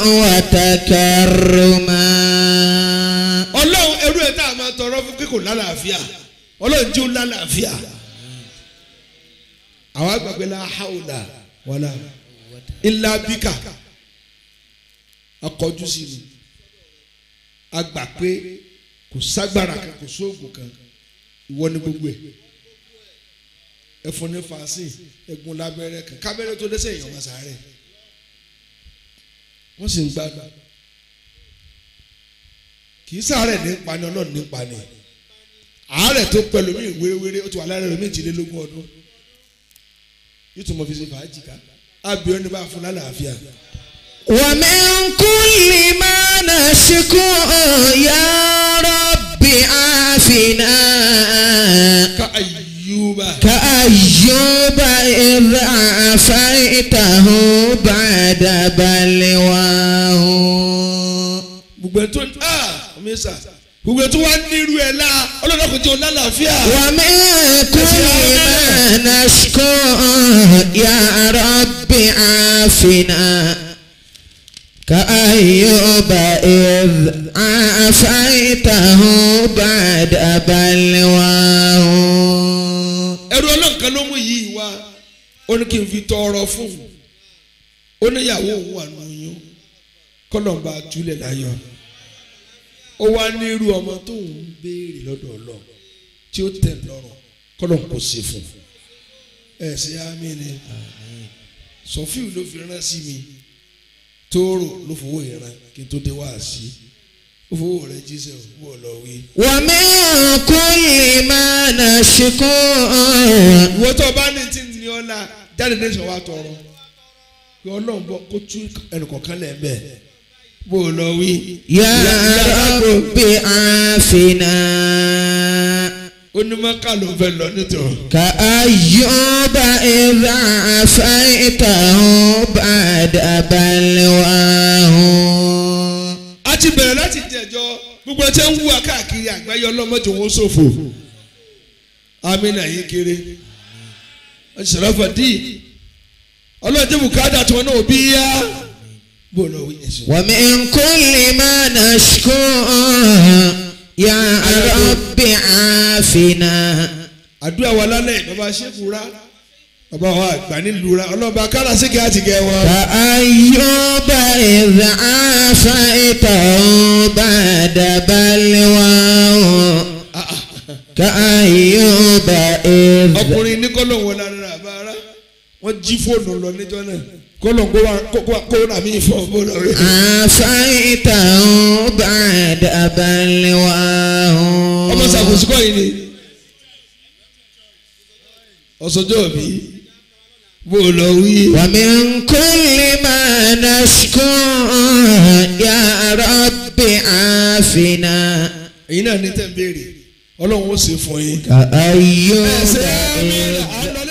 وتكرما ọlọ́run ẹrú ẹ̀ tá a máa tọrọ fún kíkò lálàáfíà ọlọ́run jí ó lálàáfíà. àwọn àgbàgbé la hawla wàlà illa bíkà akọjú sí ni a gbà pé kò ságbára kan kò sóògùn kan ìwọ ni gbogbo ẹ̀ ẹfun ní fàásìn ẹgún lábẹ́rẹ́ kan kábẹ́rẹ́ tó dẹ́sẹ̀ èèyàn wọn sáré wọ́n sì ń gbádùn kì í sáré ní pani ọlọ́run ní pani àárẹ̀ tó pẹ̀lú mi wéréwéré ó ti wà lára rẹ̀ méjìlélógún ọdún yóò tún mọ fi ṣe fàájì ká ábíọ́ ní bá fún lálàáfíà. ومن كل ما نشكو يا رب عافنا ká ayúbà كأيوب إذ عافيته بعد بلواه gbogbo ẹ̀ tó ah ọmọ gbogbo ẹ̀ tó wá nírú ẹ̀ la ọlọ́dọ̀ kò jẹ́ òun lálàáfíà. ومن كل ما نشكو يا رب عافنا كأيوب إذ عافيته بعد بلواه ẹrú ọlọ́run kan ló mú yìí wá ó ní kí n fi tọrọ fún un ó ní ìyàwó òun wà lóyún kọlọ̀ǹba túlẹ̀ láyọ̀ ó wá ní irú ọmọ tó ń béèrè lọ́dọ̀ ọlọ́ tí ó tẹ̀ lọ́rùn kọlọ̀ǹ kò sí fún un ẹ ṣe àmì ni sọfíù ló fi rán sí mi tóóró ló fowó ìran kí n tó dé wá sí ó fowó rẹ jíṣẹ́ ò bó lọ wí. ومن كل ما نشكو ìwọ tó o bá ní tí ní ọ la jáde ní ìṣòwò àtọrọ kí ọlọ́run bọ kó tú ẹnìkọ̀ọ̀kan lẹ̀ bẹ́ẹ̀ bó o lọ wí. يا رب عافنا onímọ̀ká ló fẹ́ lọ nítorí. كأيوب إذ عافيته بعد بلواه a ti bẹ̀rẹ̀ láti jẹ̀jọ́ gbogbo ẹ̀ tẹ́ ń wúwa káàkiri àgbáyé ọlọ́mọdé wọn ṣòfò amínà yìí kéré ọ̀ṣẹ̀rọ̀fọ̀ dì ọlọ́dẹ bùkátà tí wọn náà bí yá bó o lọ wí ẹ̀sùn. ومن كل ما نشكو يا رب عافنا àdúrà wa lálẹ́ bàbá ṣẹ́kùrá bàbá wa àgbà nílùú ra ọlọ́ba kárasíkì àti gẹ̀ wọn. كأيوب إذ عافيته بعد بلواه كأيوب إذ ọkùnrin ní kọ́lọ̀ wọn lára àbára wọ́n jí fóònù lọ níjọ́ náà kọ́lọ̀ kó wá kó wá kó rà mí fọ́ bó lọ rí. عافيته بعد بلواه ọmọ ṣàkóso kọ́ yìí ni ọ̀sọ́jọ́ òbí bó lọ wí. ومن كل ما نشكو يا رب عافنا èyí náà ní tẹ̀ ń béèrè ọlọ́run ó ṣe fún yín. كأيوب ẹsẹ̀ mi إذ là á lọ